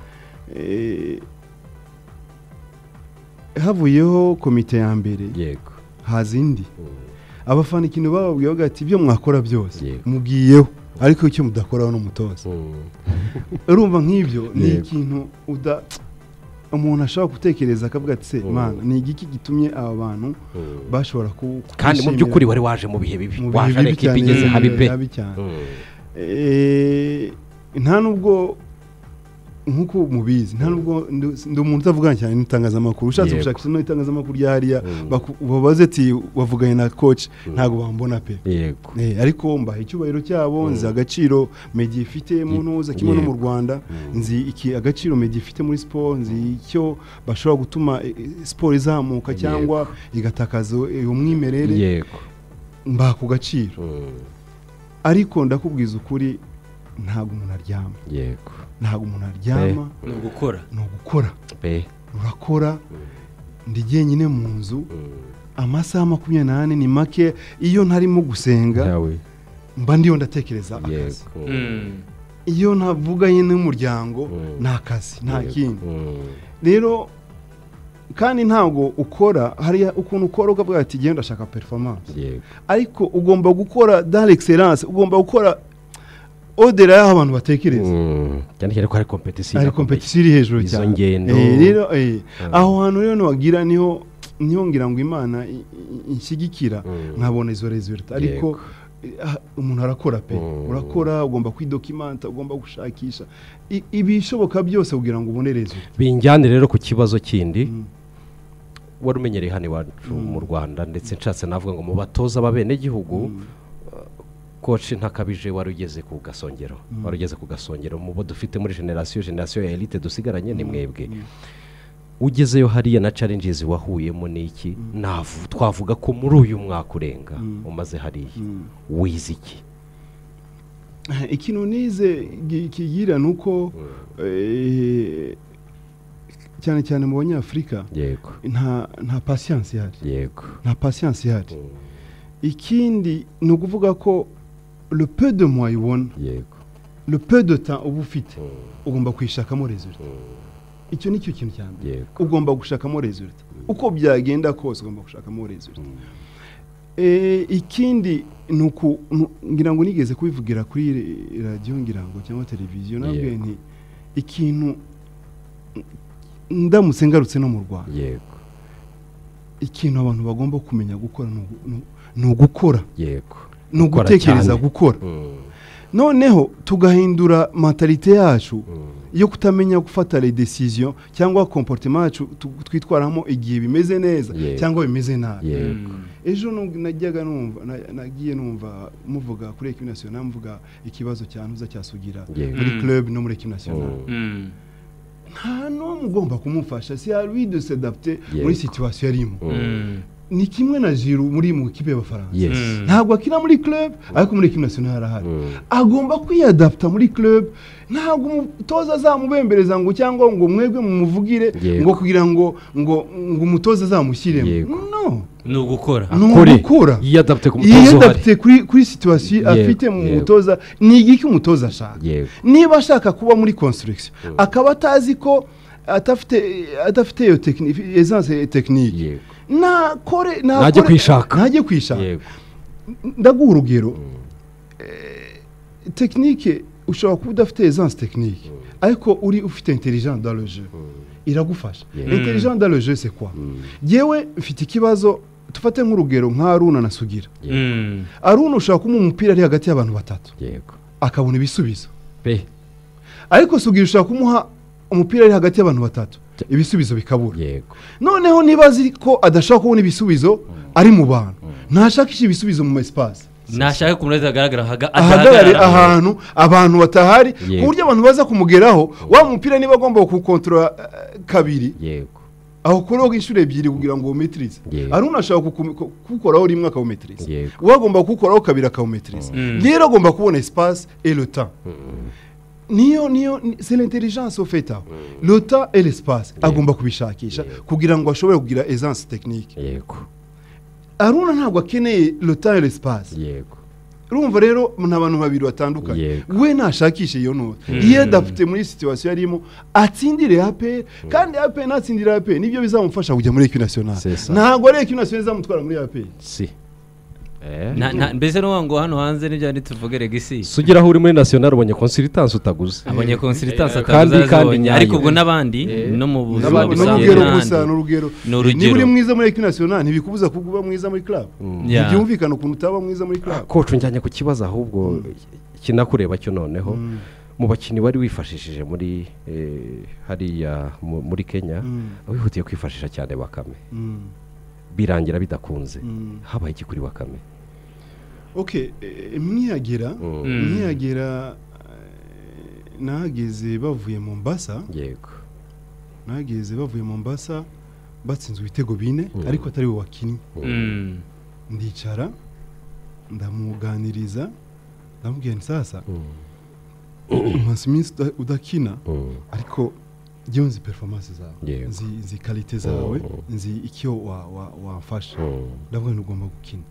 havuyeho komite ya mbere yego haza indi abafana ikintu bababwiyeho ati ibyo mwakora byose mubwiyeho ariko icyo mudakoraho ni umutoza urumva nk'ibyo ni ikintu uda umuntu ashobora gutekereza akavuga ati se mana ni igiki gitumye aba bantu bashobora kandi mu by'ukuri wari waje mu bihe bibi waje ari ekipa igeze habi pe nta nubwo nk'uko mubizi nta nubwo ndi umuntu utavugana cyane n'itangazamakuru ushatse gushakisha no itangazamakuru rya hariya babaze ati wavuganye na koci ntabwo bambona pe ariko mbaha icyubahiro cyabo nzi agaciro medi ifite mu ntuza kimwe no mu rwanda nzi iki agaciro medi ifite muri siporo nzi icyo bashobora gutuma siporo izamuka cyangwa igatakaza umwimerere mbaha ku gaciro ariko ndakubwiza ukuri ntabwo umuntu aryama yego ntabwo umuntu aryama ni ugukora ni ugukora urakora ndi jyenyine mu nzu amasaha makumyabiri n'ane ni make iyo ntarimo gusenga mba ndiyo ndatekereza akazi iyo ntavuganye n'umuryango ni akazi nta kindi rero kandi ntabwo ukora hariya ukuntu ukora ukavuga ati genda ndashaka performance ariko ugomba gukora dare egiseranse ugomba gukora odera y'aho abantu batekereza cyane cyane ko hari kompetisiyo hari kompetisiyo iri hejuru cyane rero aho hantu rero ntiwagira niho niho ngira ngo imana inshyigikira nkabona izo rezilita ariko umuntu arakora pe urakora ugomba kwidokimanta ugomba gushakisha ibishoboka byose kugira ngo ubone rezilita binjyane rero ku kibazo kindi wari umenyereye hano iwacu mu rwanda ndetse nshatse navuga ngo mu batoza b'abenegihugu koci ntakabije wari ugeze ku gasongero wari ugeze ku gasongero mu bo dufite muri generasiyo generasiyo ya elite dusigaranye ni mwebwe ugezeyo hariya na challenges wahuyemo n'iki navu twavuga ko muri uyu mwaka urenga umaze hariya wize iki ikintu nize kigira ni uko cyane cyane mu banyafurika yego nta pasiyanse ihari yego nta pasiyanse ihari ikindi ni ukuvuga ko le peu de mois ubona yego le peu de temps uba ufite ugomba kuyishakamo result icyo ni cyo kintu cya mbere ugomba gushakamo result uko byagenda kose ugomba gushakamo result ikindi ni uku ngira ngo nigeze kubivugira kuri radiyo ngira ngo cyangwa televiziyo nabwo ni ikintu ndamutse ngarutse no mu rwanda yego ikintu abantu bagomba kumenya gukora ni ugukora yego ni ugutekereza gukora noneho tugahindura mentalite yacu yo kutamenya gufata redesiziyo cyangwa komporutema yacu twitwaramo igihe bimeze neza cyangwa bimeze nabi ejo najyaga numva nagiye numva muvuga kuri ekibi nasiyonari muvuga ikibazo cya ntuza cyasugira muri club no muri ekibi nasiyonari nta n'umwe ugomba kumufasha si hari de sedapte muri situwasiyo arimo ni kimwe na jiru muri mu kipe y'abafaransa ntabwo akina muri club ariko muri ekibi nasiyonari arahari agomba kwiyadapta muri club ntabwo umutoza azamubembereza ngo cyangwa ngo mwebwe mumuvugire ngo kugira ngo ngo ngo umutoza azamushyiremo no ni ugukora ni ugukora yiyadapte ku mutoza yiyadapte kuri kuri situwasiyo afite mu mutoza ni igiki umutoza ashaka niba ashaka kuba muri konsitirigisiyo akaba atazi ko adafite adafite iyo tekinike esanse tekinike nakore najye kwishaka najye kwishaka ndaguha urugero tekinike ushobora kuba udafite esanse tekinike ariko uri ufite intelijenti daloje iragufasha intelijenti daloje se kwa yewe mfite ikibazo dufate nk'urugero nka aruna na sugira aruna ushobora kumuha umupira ari hagati y'abantu batatu akabona ibisubizo ariko sugira ushobora kumuha umupira ari hagati y'abantu batatu ibisubizo bikabura noneho niba azi ko adashaka kubona ibisubizo ari mu bantu ntashakisha ibisubizo mu masipasi nashaka ku munota agaragara ahagarare ahantu abantu batahari ku buryo abantu baza kumugeraho wa mupira niba agomba kuwukontorora kabiri aho kuroga inshuro ebyiri kugira ngo uwumetirize hari unashaka kuwukoraho rimwe akawumetiriza uwagomba kuwukoraho kabiri akawumetiriza rero agomba kubona esipasi eruta niyo niyo c'est l'intelligence au fait aho lota et l'espace agomba kubishakisha kugira ngo ashobore kugira essence technique yego aruna ntabwo akeneye lota et l'espace yego urumva rero ni abantu babiri batandukanye we ntashakishe iyo nota yiyadapute muri situwasiyo arimo atsindire aperi kandi aperi natsindire aperi nibyo bizamufasha kujya muri ekwiti nasiyonari ntabwo ari ekwiti nasiyonari izamutwara muri aperi si mbese n'ubu ngo hano hanze n'ibyo tuvuge regisi sugira aho uri muri nasiyonari ubonye konsiritansi utaguze abonye konsiritansi ataguze ariko ubwo n'abandi no mu buzima gusa ni urugero niba uri mwiza muri ekwiti nasiyonari ntibikubuza kuba mwiza muri club ntibyumvikana ukuntu utaba mwiza muri club kocu njyanye ku kibazo ahubwo kinakureba cyo noneho mu bakinnyi wari wifashishije muri hariya muri kenya wihutiye kwifashisha cyane bakame birangira bidakunze habaye iki kuri bakame oke mwiyagera mwiyagera nahageze bavuye mu mbasa yego nahageze bavuye mu mbasa batsinze ibitego bine ariko atari we wakinnye ndicara ndamuganiriza ndamubwira ni sasa umunsi minsi udakina ariko njyewe nzi performance zawe nzi karite zawe nzi icyo wafasha ndavuga ngo ugomba gukina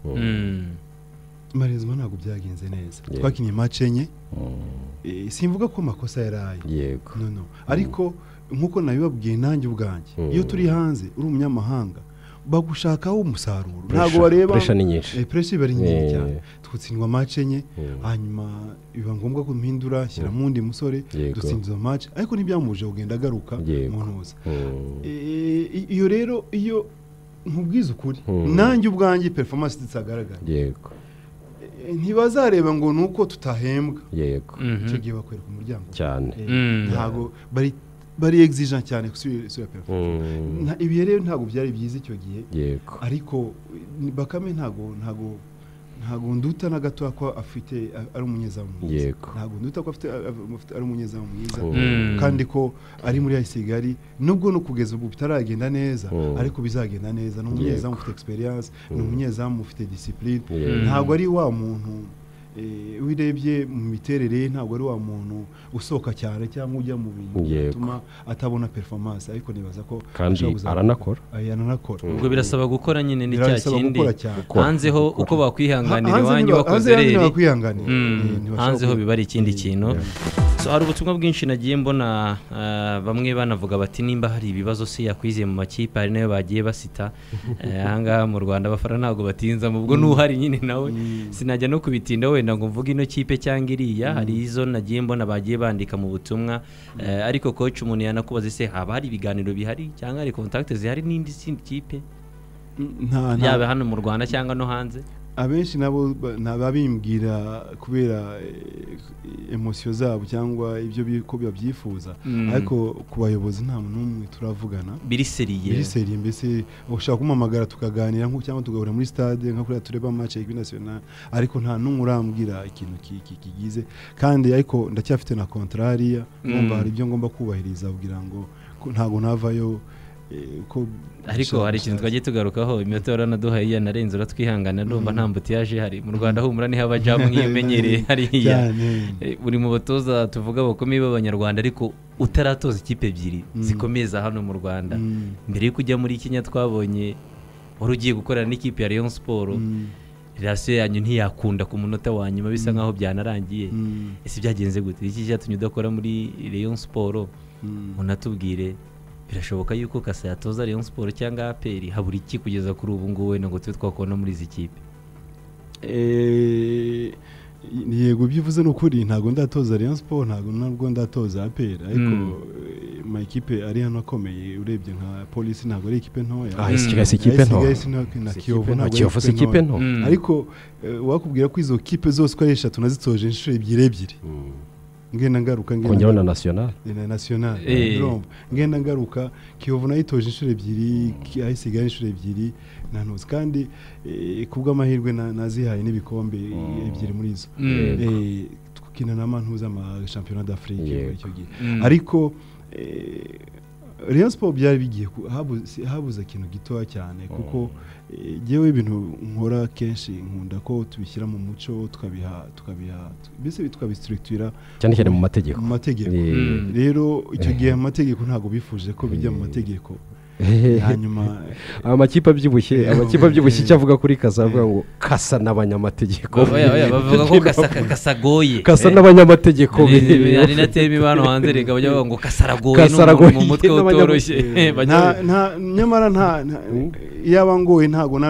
marezima ntabwo byagenze neza twakinnye mace enye simvuga ko amakosa yari aye ariko nk'uko nabibabwiye nanjye ubwanjye iyo turi hanze uri umunyamahanga bagushakaho umusaruro ntabwo bareba puresha ni nyinshi puresha iba ari nyinshi cyane twutsindwa mace enye hanyuma biba ngombwa ko mpindura shyiramo undi musore dutsindiza mace ariko ntibyamuje kugenda agaruka mu ntuza iyo rero iyo nkubwiza ukuri nanjye ubwanjye performance zitagaragara yego ntibazareba ngo ni uko tutahembwa yego icyo gihe bakwereka umuryango cyane ntabwo bari bari egizija cyane gusubira perforomance ibi rero ntabwo byari byiza icyo gihe yego ariko bakame ntabwo ntabwo ntabwo nduta na gato ko afite ari umunyezamu mwiza yego ntabwo nduta ko afite ari umunyezamu mwiza Oh. Mm. kandi ko ari muri ya kigali nubwo no kugeza ubu bitaragenda neza Oh. ariko bizagenda neza ni umunyezamu Yego. ufite experience ni Mm. umunyezamu ufite discipline Yego. ntabwo ari wa muntu eh, wirebye mu miterere ye ntabwo ari wa muntu usohoka cyane cyangwa ujya mu bintu Yego. byatuma atabona performance ariko nibaza ko kandi ashobora kuzakora. aranakora Ah, yananakora ubwo birasaba gukora nyine ni cya Birasaba kindi gukora cyane Gukora, hanze ho gukora. uko bakwihanganira hanze iwanyu ntiba- bakoze hanze yanyu reri ntibakwihanganira. Eh, Mm, ntibashobora hanze ho kwihanganira. biba ari ikindi Eh, kintu So, hari ubutumwa bwinshi nagiye mbona ah, bamwe banavuga bati nimba hari ibibazo si yakwiziye mu makipe hari nayo bagiye basita Eh, ahangaha mu rwanda abafana ntabwo batinza ubwo n'uhari nyine nawe sinajya no kubitinda wenda ngo mvuge ino kipe cyangwa iriya hari izo nagiye mbona bagiye bandika mu butumwa Eh, ariko koci umuntu yanakubaza ese haba hari ibiganiro bihari cyangwa hari kontakiti zihari n'indi sindi kipe nta nta- yaba hano mu rwanda cyangwa no hanze abenshi nabo ba- naba bimbwira kubera eh, emosiyo zabo cyangwa ibyo bi- ko babyifuza Mm. ariko ku bayobozi nta muntu n'umwe turavugana biri seriye muri seri mbese ushaka kumpamagara tukaganira nko cyangwa tugahura muri stade nka kuriya tureba match ya equipe nationale ariko nta n'umwe urambwira ikintu ki- ki- kigize kandi ariko ndacyafite na contrat hariya Mm. ngomba hari ibyo ngomba kubahiriza kugira ngo ko- ntabwo navayo eh, ko ariko hari ikintu twagiye tugarukaho iminota waranaduhaye iya narenze uratwihangana ndumva nta mbutiyaje hari mu rwanda humura niho abajamu nk'iyo umenyereye hariya cyane Eh, uri mu batoza tuvuga bakomeye b'abanyarwanda ariko utaratoza ikipe ebyiri Mm. zikomeza hano mu rwanda Mm. mbere yo kujya muri kenya twabonye wari ugiye gukorana n'ikipe ya leon siporo Mm. rasiyo yanyu ntiyakunda ku munota wa nyuma bisa nk'aho byanarangiye Mm. ese byagenze gute iki cyatumye udakora muri leon siporo Mm. munatubwire birashoboka yuko kasa yatoza leon siporo cyangwa aperi habura iki kugeza kuri ubu ngubu wenda ngo tube twakubona muri izi kipe Eh, yego ibyo uvuze ni ukuri ntabwo ndatoza Rayon Sport ntabgo nabwo ndatoza APR ariko Mm. eh, ama ekipe ari hano akomeye urebye nka polisi ntabwo ari ekipe ntoya Ah, Mm. isigaye si ikipe nto Ayisigaye si na- na Kiyovu ntabwo ari kiyovu si ikipe nto Mm. ariko eh, wakubwira ko izo kipe zose uko ari eshatu nazitoje inshuro ebyiri ebyiri Mm. ngenda ngaruka ngenda kongeraho na nasiyonari ni na national Eh. urumva ngenda ngaruka kiyovu nayo itoje inshuro ebyiri Ki- ayisigaye inshuro ebyiri nantuzi kandi eh, ku bw'amahirwe na- nazihaye n'ibikombe Mm. ebyiri muri zo Mm. Eh, tukina na mantuza ama shampiyona d'afrique Yego. muri icyo gihe Mm. ariko eh, Rayon Sport byari bigiye ku- habu- si- habuze ikintu gitoya cyane kuko eh, jyewe ibintu nkora kenshi nkunda ko tubishyira mu muco tukabiha tukabiha mbese tukabisitirikitira cyane cyane mu mategeko mu mategeko Eh, Mm. rero icyo Eh. gihe amategeko ntabwo bifuje ko bijya mu mategeko hanyuma amakipe abyibushye amakipe abyibushye icyo avuga kuri kasa avuga ngo kasa n'abanyamategeko Oya, oya, bavuga ko kasa kasagoye kasa n'abanyamategeko hari na teme ibano hanze reka bajya bavuga ngo kasaragoye Kasaragoye mu mutwe n'abanyamutwe. utoroshye Bajya- nta nta nyamara nta nta- yaba ngoye ntabwo na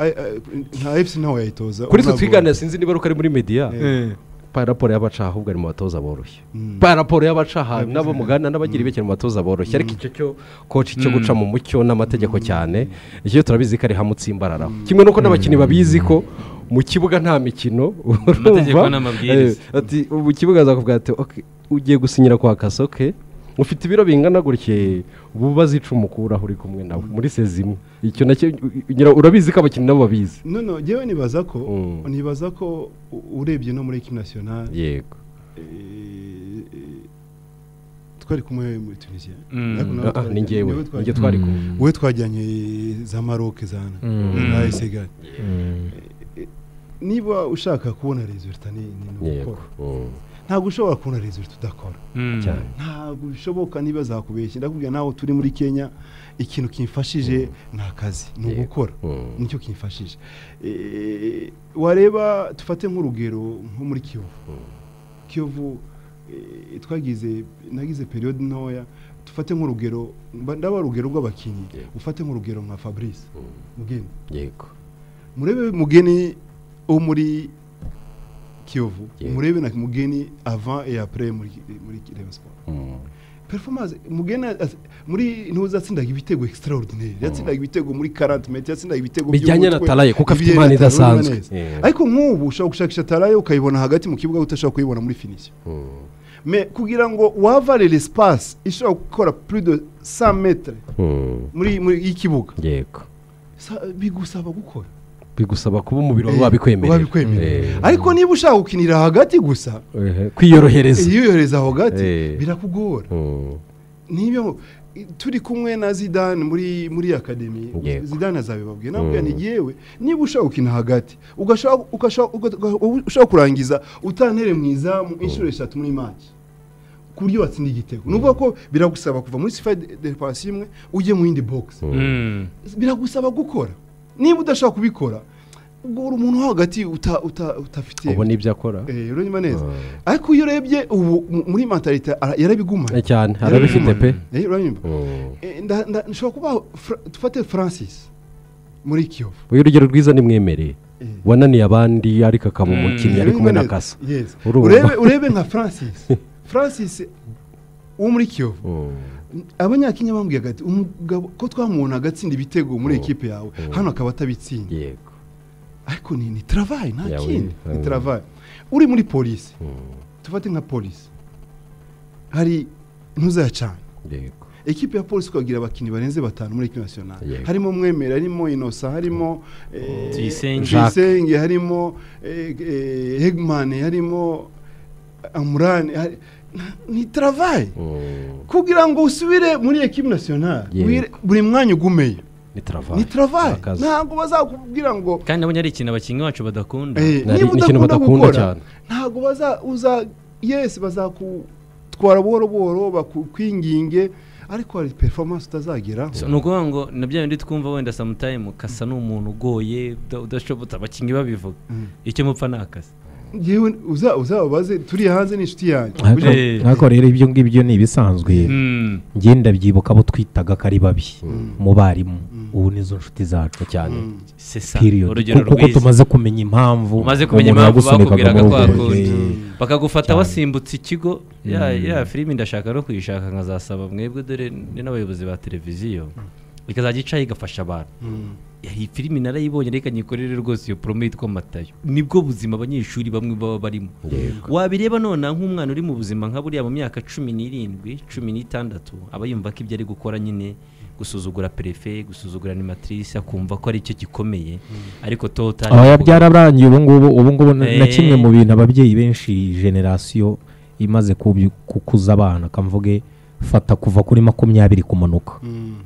a- a- nta efuse ntawe yayitoza kuri twe unabwo. twigana sinzi niba ari uko ari muri mediya Eh. paraporo y'abaca ahubwo ari mu batoza boroshye Mm. paraporo y'abacaha n'abo mugana n'abagira ibekera mu batoza boroshye ariko icyo cyo koci cyo guca mu mucyo n'amategeko cyane icyo turabizi ko ari hamwe utsimbararaho kimwe n'uko n'abakinnyi babizi ko mu kibuga nta mikino Amategeko urumva, n'amabwiriza. eh, ati ubu kibuga azakubwira ati "Okay, ugiye gusinyira kwa kasoke ufite ibiro bingana gutya ubu bazica umukuraho uri kumwe nawe muri sezi imwe icyo nacyo ugira- urabizi ko abakinnyi nabo babizi noneho njyewe nibaza ko Mm. nibaza ko u- urebye no muri ekipi nasiyonari yego twari kumwe muri tunisiya Mm. Ariko nawe Ah, ah, twajyanye- ni njyewe niwe ni njye twajyanye- twari kumwe Mm. wowe twajyanye za maroke zana na esigari Mm. niba ushaka kubona resulta ni ni ni yego ugukora Mm. ntabwo ushobora kubona resulta udakora Mm. cyane ntabwo bishoboka niba zakubeshya ndakubwira nawe turi muri kenya ikintu kimfashije ni akazi ni Yego. ugukora Mm. nicyo kimfashije Eh, wareba dufate nk'urugero nko muri kiyovu kiyovu eh, twagize nagize periyode ntoya dufate nk'urugero mba- ndaba urugero rw'abakinnyi Yego. ufate nk'urugero nka fabrice mugeni yego murebe mugeni wo muri kiyovu Yego. murebe na mugeni avant et après muri muri Rayon Sport Mm. performance mugeni as- muri ntuza atsindaga ibitego extraordinaire yatsindaga ibitego muri 40 metres yatsindaga ibitego Bijyanye by'umutwe, na Talaye, kuko afite bijyanye impano na Talaye, urumva idasanzwe. neza. Yeah. ariko nk'ubu ushobora gushakisha talaye ukayibona hagati mu kibuga utashobora kuyibona muri finition Mm. mais kugira ngo wavare l'espace ishobora gukora plus de 100 metres Mm. muri muri y'ikibuga yego sa- bigusaba gukora bigusaba kuba umubiri wawe wabikwemerera wabikwemerera Eh. ariko niba ushaka gukinira hagati gusa Ehe, kwiyorohereza iyo uyohereza aho gati Eh. birakugora Mm. nibyo turi kumwe na zidane muri muri akademi Yego. zidane azabibabwiye nabwo Mm. ni yewe niba ushaka gukina hagati ugashaka ugashaka- uga- uga- ushaka kurangiza utantere mu izamu inshuro eshatu muri maki ku buryo watsinda igitego ni ukuvuga ko biragusaba kuva muri sifa de de pasi imwe ujye mu yindi bogisi Mm. biragusaba gukora niba udashaka kubikora ubwo uri umuntu wo hagati uta- uta- utafite ubu nibyo akora Eh, uranyuma neza Mm. ariko iyo urebye ubu mu- muri mentalite ara- yarabigumanye Eh, cyane arabifite pe Eh, uranyumva Mm. Eh, nda- nda- nshobora kuba Fra- dufate francis muri kiyovu uyu urugero rwiza nimwemereye Eh. wananiye abandi ariko akaba Mm. umukinnyi ari kumwe na Yes. kasa Yes. Urumva. urebe urebe nka francis francis wo muri kiyovu abanyakenya bambwiye ati umugabo ko twamubona agatsinda ibitego muri Mm. ekipe yawe Mm. hano akaba atabitsinda yego ariko ni ni travayi nta Yawe, kindi ni yawe. travayi uri muri polisi Mm. tufate nka polisi hari ntuzayacane yego ekipe ya polisi twagira abakinnyi barenze batanu muri ekipe nasiyonari Yego. harimo mwemera harimo inosa harimo eh, Tuyisenge. tuyisenge harimo eh, eh, hegmani harimo amurani hari- ni travayi Mm. kugira ngo usubire muri ekipe nasiyonari Yego. wire- buri mwanya ugumeye ni travayi ni travayi Akazi. ntabwo bazakubwira ngo kandi nabonye ari ikintu abakinnyi bacu badakunda Eh, niba Nari- ni ikintu udakunda badakunda gukora cyane. ntabwo baza uza yesi bazakutwara buhoro buhoro bakukwinginge ariko hari performance utazageraho So, ni ukuvuga ngo na bya bindi twumva wenda samutayimu kasa ni umuntu ugoye uda- udashobotse abakinnyi babivuga Mm. icyo mupfa ni akazi ngewe uza- uzababaze turi hanze n'inshuti yanjye ariko Eh. ariko rero ibyo ngibyo ni ibisanzwe Mm. ngenda byibuka abo twitaga ko ari babi umubarimu Mm. ubu nizo nshuti zacu cyane Mm. c'est ça period urugero Ku- kuko rwiza tumaze kumenya impamvu umaze kumenya umuntu impamvu yagusunikaga bakubwiraga muri ko ubwo wakunze buryo. bakagufata Cyane. wasimbutse ikigo ya ya filime ndashaka no kuyishaka nkazasaba mwebwe dore ni n'abayobozi ba televiziyo ikazajya icaho igafasha abantu Mm. iyi filime narayibonye reka nyikorere rwose iyo promo yitwa matayo nibwo buzima abanyeshuri bamwe baba barimo wabireba none nk'umwana uri mu buzima nka buriya mu myaka cumi n'irindwi cumi n'itandatu aba yumva ko ibyo ari gukora nyine gusuzugura perefe gusuzugura animatrice akumva ko ari cyo gikomeye ariko tota aba byararangiye ubu ngubu ubu ngubu na na Eh. kimwe mu bintu ababyeyi benshi generasiyo imaze kubyu- kukuza abana kamvuge fata kuva kuri makumyabiri kumanuka Mm.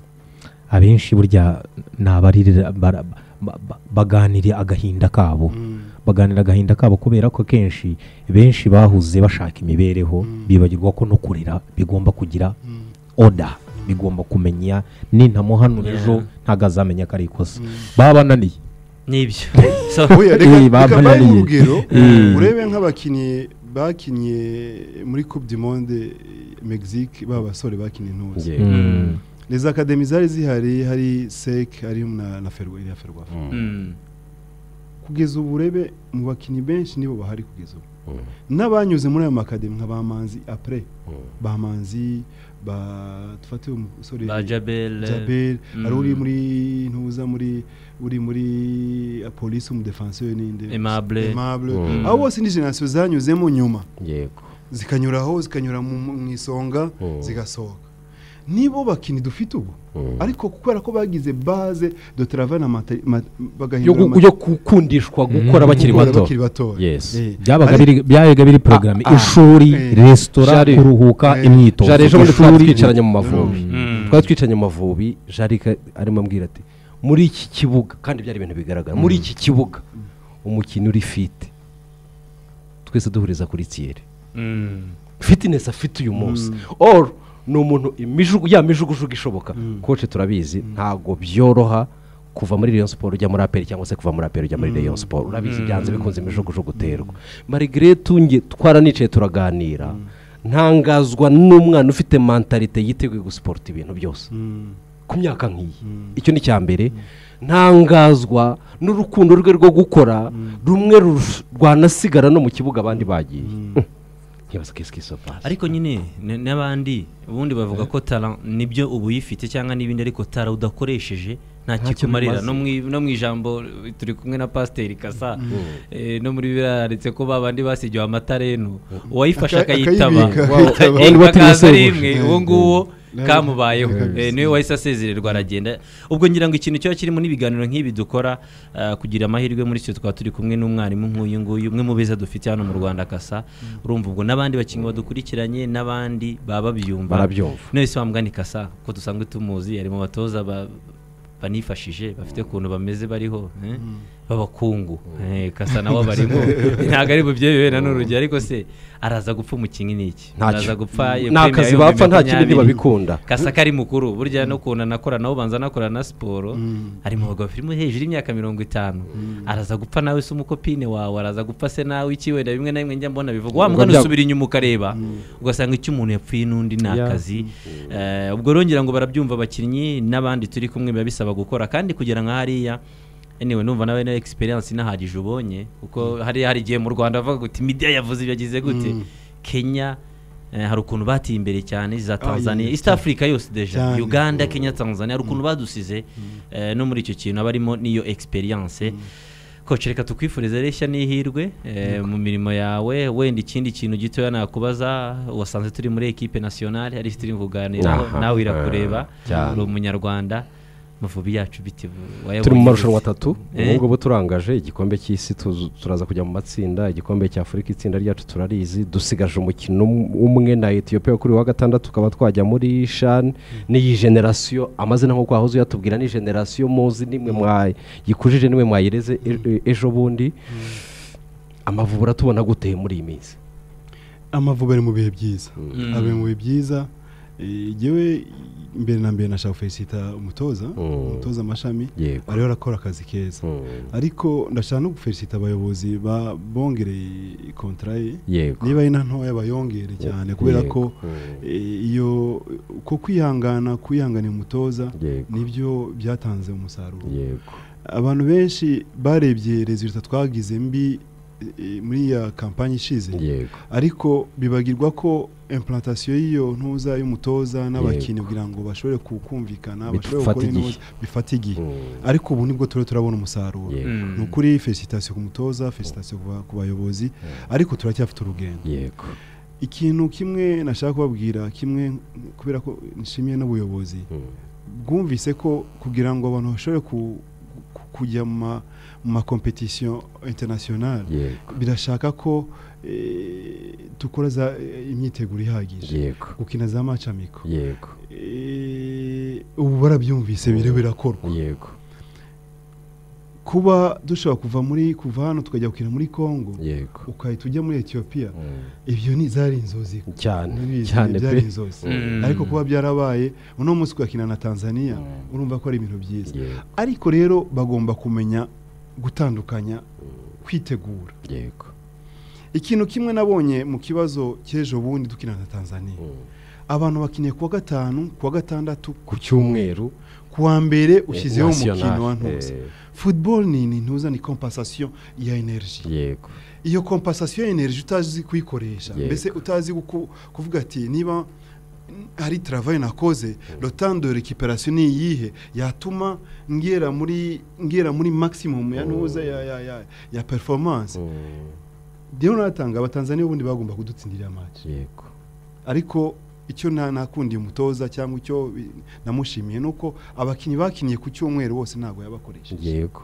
abenshi burya ni abarira bara- ba- ba- baganira agahinda kabo Mm. baganira agahinda kabo kubera ko kenshi benshi bahuze bashaka imibereho bibagirwa ko no kurera bigomba kugira Mm. oda bigomba kumenya nintamuhanura Yeah. ejo ntabwo azamenya ko ari ikosa baba bananiye n'ibyo so Oya, reka- Eh, reka mbahe bamananiye. urugero Eh. urebe nk'abakinnyi bakinnye muri coupe du monde eh, mexique ba basore bakinnye ntuzi Yego. Mm. izi akademi zari zihari hari sec hari na na ferwa iriya ferwa mm, kugeza ubu urebe mu bakinnyi benshi nibo bahari kugeza ubu Mm. n'abanyuze muri ayo makademi nka bamanzi apure Mm. bamanzi ba dufate umusore ba jabel jabel Mm. hari uri muri ntuza muri uri muri polisi umudefansiyo ninde Aimable. Aimable. Mm. abo bose ni generasiyo zanyuzemo nyuma yego zikanyura aho zikanyura mu mu isonga Mm. zigasohoka nibo bakinnyi dufite ubu Mm. ariko kubera ko bagize baze do travail na mata- ma- yo bagahindura gu- yo gukundishwa gukora bakiri gukora bato bakiri batoya Yes. Eh, byabaga ariko- biri byabaga biri porogaramu Ah, ah. ishuri Eh. resitora Jari- kuruhuka Eh. imyitozo jari ejo bundi twari ishuri twicaranye mu mavubi Mm. twari twicaranye mu mavubi jari ka- arimo ambwira ati muri iki kibuga kandi byari ibintu bigaragara muri iki kibuga umukinnyi uri fite twese duhuriza kuri tiyeri Mm. fitinesi afite uyu munsi oru ni umuntu imijugu ya mijugujugu ishoboka koce turabizi ntabwo byoroha kuva muri Rayon siporo ujya muri aperi cyangwa se kuva muri aperi ujya muri Rayon siporo urabizi byanze bikunze imijugujugu uterwa marigirete unge twaranicaye turaganira ntangazwa n'umwana ufite mentalite yiteguye gusiporota ibintu byose Mm, ku myaka nk'iyi icyo ni icya mbere ntangazwa n'urukundo rwe rwo gukora rumwe rurusha- rwanasigara no mu kibuga abandi bagiye ntibaza kesike sopasi ariko nyine n- n'abandi ubundi bavuga ko tara nibyo uba uyifite cyangwa n'ibindi ariko tara udakoresheje nta kikumarira bimaze. no mu i- no mu ijambo eh, turi kumwe na pasiteri kasa eh, no muri biriya yanditse ko babandi basigiwe amatarenu uwayifashe Aka- akayitaba akayibika, Wow. akayitaba. Eh, Undi batuye akaza sebuja. rimwe uwo nguwo kamubayeho Kabisa. Eh, niwe wahise asezererwa aragenda ubwo ngira ngo ikintu kiba kirimo n'ibiganiro nk'ibi dukora ah, kugira amahirwe muri cyo twaba turi kumwe n'umwarimu nk'uyu nguyu umwe mu beza dufite hano mu rwanda kasa urumva ubwo n'abandi bakinnyi badukurikiranye n'abandi baba babyumva barabyumva none se wamugani kasa ko dusanzwe tumuzi ari mu batoza ba- banifashije bafite ukuntu bameze bariho eh? b'abakungu Eh, kasa nawe barimo ntabwo ari bubyeyi na n'urugero ariko se araza gupfa umukinnyi n'iki Ntacyo. araza gupfa ni akazi bapfa nta kindi ntibabikunda kasa ko ari mukuru burya no kuntu anakora nawe ubanza anakora na siporo Mm. ari mu bagabo filime hejuru y'imyaka mirongo itanu araza gupfa nawe se umukopine wawe araza gupfa se nawe iki wenda bimwe na bimwe njya mbona bivuga wa Ubwo mugani bya- usubira inyuma ukareba ugasanga icyo umuntu yapfuye n'undi ni Ya. akazi Eh, ubwo rongera ngo barabyumva abakinnyi n'abandi turi kumwe biba bisaba gukora kandi kugira nka hariya anyway numva nawe na experience inahagije ubonye kuko hariya hari igihe mu Rwanda bavuga guti media yavuze ibyagize gute Mm. Kenya eh, hari ukuntu batiye imbere cyane za Ah, Tanzania yeah, East Africa yose deja Cyane. Uganda Kenya Tanzania hari ukuntu badusize eh, no muri icyo kintu abarimo n'iyo experience Coach reka tukwifurize reshya n'ihirwe eh, mu mirimo yawe wenda ikindi kintu gitoya nakubaza wasanze turi muri equipe nationale ari turi kuganiraho Aha. nawe irakureba Cyane. uri umunyarwanda amavubi yacu biti wayabonye turi mu iki? marushanwa atatu Eh? ubu ngubu turangaje igikombe cy'isi tuzu- turaza kujya mu matsinda igikombe cya afurika itsinda ryacu turarizi dusigaje umukino um- umwe na etiyopiya kuri wa gatandatu tukaba twajya muri shani n'iyi generasiyo amazina nk'uko wahoze uyatubwira ni generasiyo muzi nimwe mwayikujije nimwe mwayireze e- e- ejo bundi amavubura tubona gute muri iyi minsi amavubi ari mu bihe byiza Mm. ari mu bihe byiza Eh, njyewe mbere na mbere nashaka felicita umutoza Mm. umutoza amashami yego ariho arakora akazi keza Mm. ariko ndashaka no gufelicita abayobozi ba bongereye kontara ye yego niba ari na ntoya bayongere cyane kubera ko Yego. Mm. eh, iyo ko kwihangana kwihangana umutoza Yego. nibyo byatanze umusaruro yego abantu benshi barebye rezilita twagize mbi eh, muri ya kampani ishize yego ariko bibagirwa ko implantation y'iyo ntuza y'umutoza n'abakinnyi kugira ngo bashobore kumvikana bashobore Bifata gukora igihe. inoze bifata igihe Mm. ariko ubu nibwo turiho turabona umusaruro Yego. Mm. ni ukuri felicitation ku mutoza felicitation ku ba- ku bayobozi ariko turacyafite urugendo yego ikintu kimwe nashaka kubabwira kimwe kubera ko nishimiye n'ubuyobozi Mm. bwumvise ko kugira ngo abantu bashobore ku- ku- kujya mu ma- mu makompetisiyo internationale yego birashaka ko eh, dukora za eh, imyiteguro ihagije yego gukina za maci amiko yego Eh, ubu barabyumvise biri birakorwa yego kuba dushobora kuva muri kuva hano tukajya gukina muri congo yego ukahita ujya muri etiyopiya Mm. ibyo ni zari inzozi cyane Ntibizi, cyane byari pe inzozi Mm. ariko kuba byarabaye uno munsi ugakina na tanzania urumva ko ari ibintu byiza yego ariko rero bagomba kumenya gutandukanya kwitegura yego ikintu kimwe nabonye mu kibazo cy'ejo bundi dukina na tanzania Mm. abantu bakiniye kuwa gatanu kuwa gatandatu ku cyumweru kuwa mbere eh, ushyizeho umukino wa national, ntuza eh, football ni ni ntuza ni compensation ya energy yego iyo compensation ya energy utazi kuyikoresha Yego. mbese utazi guku- kuvuga ati niba hari travail nakoze le temps de récupération ni iyihe yatuma ngera muri ngera muri maximum ya ntuza ya ya ya, ya performance Mm. rero natanga abatanzania ubundi bagomba kudutsindira match yego ariko icyo na- nakundiye umutoza cyangwa icyo bi- namushimiye ni uko abakinnyi bakiniye ku cyumweru bose ntabwo yabakoresheje yego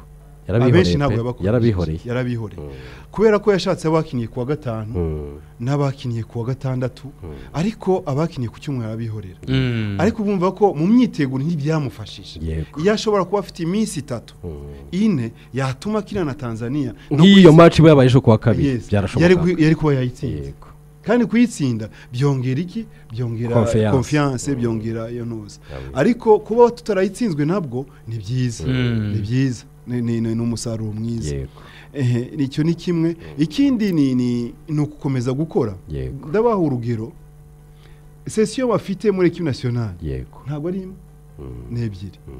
abenshi yarabihoreye ntabwo pe. yarabihoreye yabakoresheje yarabihoreye kubera ko yashatse abakiniye ku wa gatanu Mm. n'abakiniye ku wa gatandatu ariko abakiniye ku cyumweru arabihorera Mm. ariko bumva ko mu myiteguro ntibyamufashije yego iyo ashobora kuba afite iminsi itatu Mm. ine yatuma akina na tanzania no nk'iyo kuyitsinda- match we yabaye ejo kuwa kabiri Yes. yari byarashoboka ku- yari kuba yayitsinze yego kandi kuyitsinda byongera iki byongera Confiance. konfiyanse byongera iyo ntuza ariko kuba tutarayitsinzwe nabwo ni byiza Mm. ni byiza Ni- ni ni- ni umusaruro mwiza yego Ehe, ni icyo ni kimwe ikindi ni ni ni ukukomeza gukora yego ndabaha urugero sesiyo bafite muri ekipi nasiyonari yego ntabwo ari imwe Mm. ni ebyiri Mm.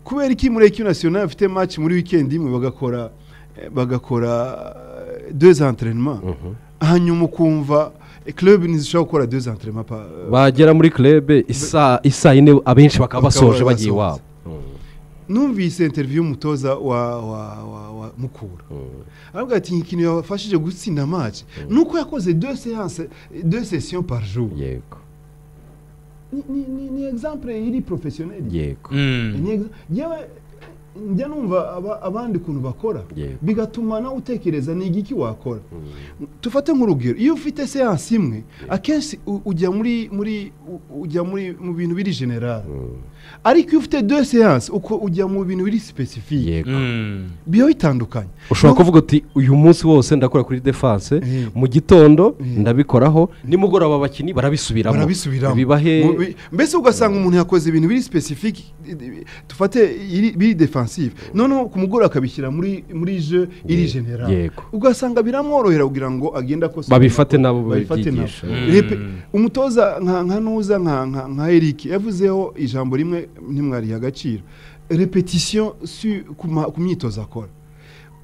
kubera iki muri ekipi nasiyonari bafite maci muri wikendi imwe bagakora eh, bagakora dezi anterinema Mhm. hanyuma ukumva club ntizishobora gukora deux entraînements pa- bagera muri club isa isa ine abenshi bakaba basoje bagiye iwabo numvise interview y'umutoza wa, wa, wa, wa mukura Mm. aravuga ati ikintu yabafashije gutsinda match nuko yakoze deux séances deux sessions par jour yego ni- ni- ni- ni example iri professionel yego Mm. Ni exa- yewe njya numva aba- abandi ukuntu bakora Yego. bigatuma nawe utekereza ni igiki wakora tufate nk'urugero iyo ufite seansi imwe akenshi u- ujya muri muri u- ujya muri mu bintu biri general Mm. ariko iyo ufite deux seances uko ujya mu bintu biri specifique yego Mm. biba bitandukanye ushobora No- kuvuga uti uyu munsi wose ndakora kuri defanse Eh. mu gitondo Eh. ndabikoraho nimugoroba abakinnyi barabisubiramo barabisubiramo bibahe Mu- bi- mbese ugasanga umuntu yakoze ibintu biri specific i- i- tufate iri- biri defensive noneho ku mugore akabishyira muri muri je iri Ye- general yego. ugasanga biramworohera kugira ngo agende akosora babifate nabo babifate nabo. babyigisha Mm. Repe- umutoza nka nka nuza nka nka nka Eric yavuzeho ijambo rimwe ntimwariha agaciro repetition su- ku ma- ku myitozo akora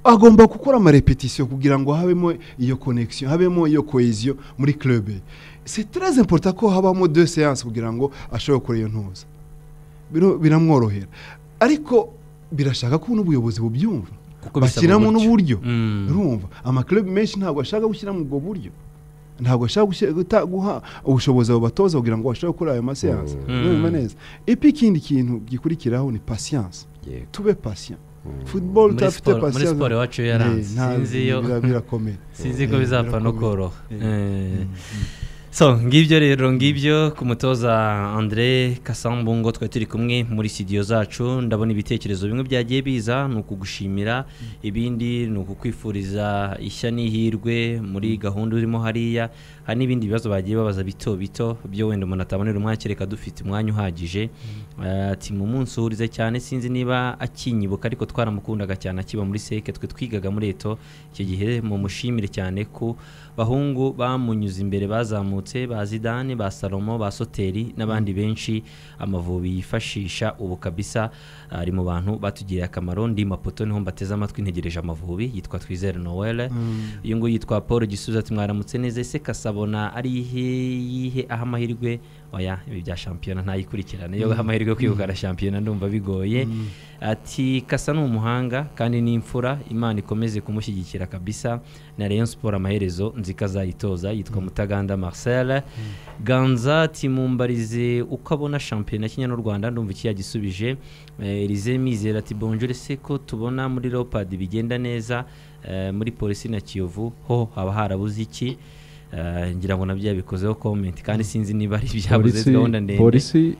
agomba gukora amarepetisiyo kugira ngo habemo iyo connection habemo iyo cohesion muri club ye. c'est très important ko habamo deux séances kugira ngo ashobore gukora iyo ntuza Biro- biramworohera ariko birashaka ko n'ubuyobozi bubyumva Kuko bisaba bashyiramo uburyo. n'uburyo Mm. urumva amakarabu menshi ntabwo ashaka gushyiramo ubwo buryo ntabwo ashaka gushyira- guta- guha ubushobozi abo batoza kugira ngo bashobore gukora ayo maseansi Mm. urumva neza epi ikindi kintu gikurikiraho ni pasiyanse Yego. tube pasiyan futuboro muri utafite siporo muri pasiyanse siporo iwacu yaranze sinzi iyo birakomeye sinzi ko Eh, bizapfa no birakomeye. koroha Eh. Eh. so ngibyo rero ngibyo ku mutoza andre kasambungo twari turi kumwe muri studio zacu ndabona ibitekerezo bimwe byagiye biza ni ukugushimira ibindi ni ukukwifuriza ishya n'ihirwe muri gahunda urimo hariya hari n'ibindi bibazo bagiye babaza bito bito byo wenda umuntu atabonera umwanya kereka dufite umwanya uhagije Eh, ati mu munsi uhurize cyane sinzi niba akinyibuka ariko twaramukundaga cyane akiba muri seke twe twigaga muri eto icyo gihe mumushimire cyane ko bahungu bamunyuze imbere bazamutse ba zidane ba salomo ba soteri n'abandi benshi amavubi yifashisha ubu kabisa ari mu bantu batugiriye akamaro ndi mapoto niho mbateze amatwi ntegereje amavubi yitwa twizere noel Mm. uyu nguyu yitwa paul gisubizo ati mwaramutse neza ese kasabona ari ihe yihe aho amahirwe oya ibi bya shampiyona ntayikurikirane yo aha amahirwe yo kwegukana shampiyona ndumva bigoye ati kasa ni umuhanga kandi ni imfura imana ikomeze kumushyigikira kabisa na rayon siporo amaherezo nzika azayitoza yitwa mutaganda marcel ganza ati mumbarize uko abona shampiyona kenya n'u rwanda ndumva iki yagisubije Eh, Elize Mizera ati bonjore se ko tubona muri Leopard bigenda neza eh, muri polisi na Kiyovu ho haba harabuze iki Eh, ngira ngo nabyo yabikozeho comment kandi sinzi niba ari ibyabuze polisi gahunda ndende polisi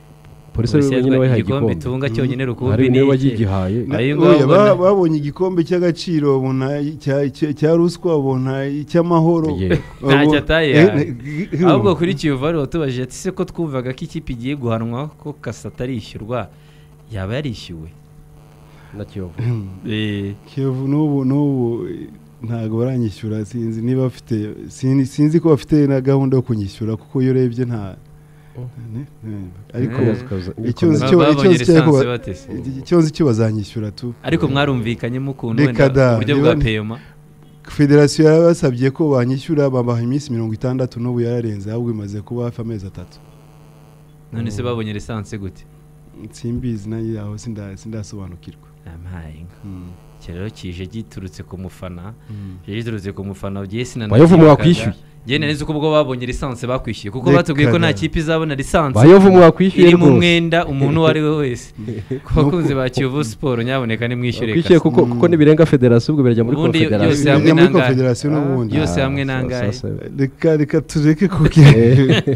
polisi ari we wenyine yatwaye wayihaye igikombe igikombe tunga cyonyine rukumbi ari ni niwe iki? wayigihaye Na- Ayo oya, ngabo ba- na- babonye igikombe cy'agaciro babona icya- icya- cya ruswa babona icy'amahoro Yego. Ntacyo Babona- ataye Eh, yawe. ne- ahubwo kuri Kiyovu bari batubajije ati se ko twumvaga ko ikipe igiye guhanwa ko kasa atarishyurwa yaba yarishyuwe na kiyovu Eh, Kiyovu n'ubu n'ubu eh, ntabwo baranyishyura sinzi niba bafite sin- sinzi ko bafite na gahunda yo kunyishyura kuko iyo urebye nta ne- ne- ariko Eh. icyo nzi Ba- cyo- babonye icyo nzi cyo- lisansi bate se? icyo nzi cyo bazanyishyura tu ariko mwarumvikanyemo ukuntu Reka wenda da, uburyo bwa niba- peyoma federasiyo yarabasabye ko banyishyura babaha iminsi mirongo itandatu n'ubu yararenze ahubwo imaze kuba hafi amezi atatu none se babonye lisansi gute simbizi nanjye aho sinda- sindasobanukirwa amaye inka Mm. iki rero kije giturutse ku mufana Mm. kije giturutse ku mufana ugiye sinana Bayovu mwakwishyuye? genda neza uko ubwo babonye lisansi bakwishyuye kuko Reka batubwiye ko da. nta kipe izabona lisansi bayovu mwakwishyuye iri mu rwose mwenda umuntu uwo ari we wese ku bakunzi ba kiyovu siporo nyamuneka nimwishyure wakwishyuye kasa. kuko kuko nibirenga federasiyo ubwo birajya muri Ubundi yo- yose konfederasiyo hamwe Bijya muri nangahe? konfederasiyo n'ubundi yose Ah, hamwe sa- nangahe? sa- sa- reka reka tureke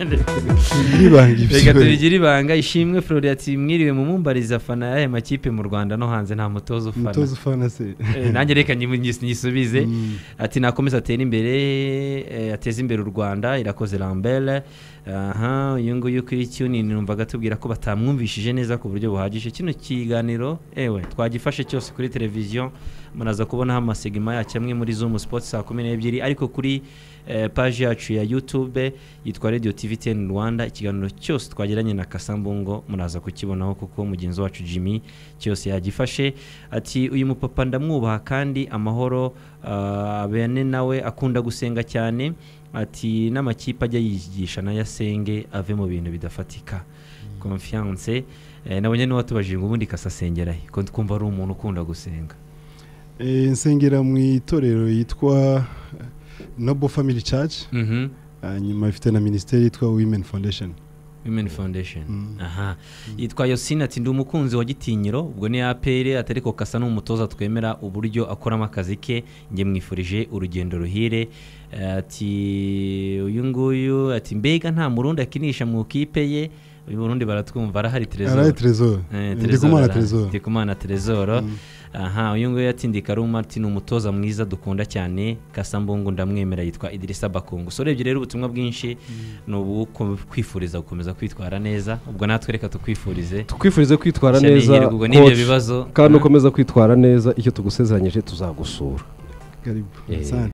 kubwiribanga reka tubigire ibanga ishimwe flori ati mwiriwe mu mumbariza fana y'aya makipe mu rwanda no hanze nta mutoza ufana umutoza ufana se Eh, nanjye reka nyimu- nyis- nyisubize Mm. ati nakomeza atere imbere eh, ateze imbere u rwanda irakoze lambert aha uyu nguyu kuri tunini numvaga tubwira ko batamwumvishije neza ku buryo buhagije kino kiganiro ewe twagifashe cyose kuri televiziyo muraza kubonaho amasegima yacyo amwe muri zoom sports saa kumi n'ebyiri ariko kuri eh, paji yacu ya youtube yitwa radio tv ten rwanda ikiganiro cyose twagiranye na kasambungo muraza kukibonaho kuko mugenzi wacu jimmy cyose yagifashe ati uyu mupapa ndamwubaha kandi amahoro ah, bene nawe akunda gusenga cyane ati n'amakipe ajya yigisha nayo asenge ave mu bintu bidafatika confiance eh, nabonye n'uwatubajije ngo ubundi kasasengera he ko twumva ari umuntu ukunda gusenga Eh, nsengera mu itorero yitwa noble family church Mhm. hanyuma ifite na minisiteri yitwa women foundation women foundation aha yitwa yosine ati ndi umukunzi wa gitinyiro ubwo ni apere atari ko kasa n'umutoza twemera uburyo akoramo akazi ke njye mwifurije urugendo ruhire ati uyu nguyu ati mbega nta murundi akinisha mu ikipe ye uyu burundi baratwumva arahari terezoro ndi kumana terezoro aha uyu nguyu yatindika ari martin umutoza mwiza dukunda cyane kasambungu ndamwemera yitwa idirisa bakungu so urebye rero ubutumwa bwinshi ni ubu kwifuriza gukomeza kwitwara neza ubwo natwe reka tukwifurize tukwifurize kwitwara neza bibazo kandi ukomeza kwitwara neza icyo tugusezeranyije tuzagusura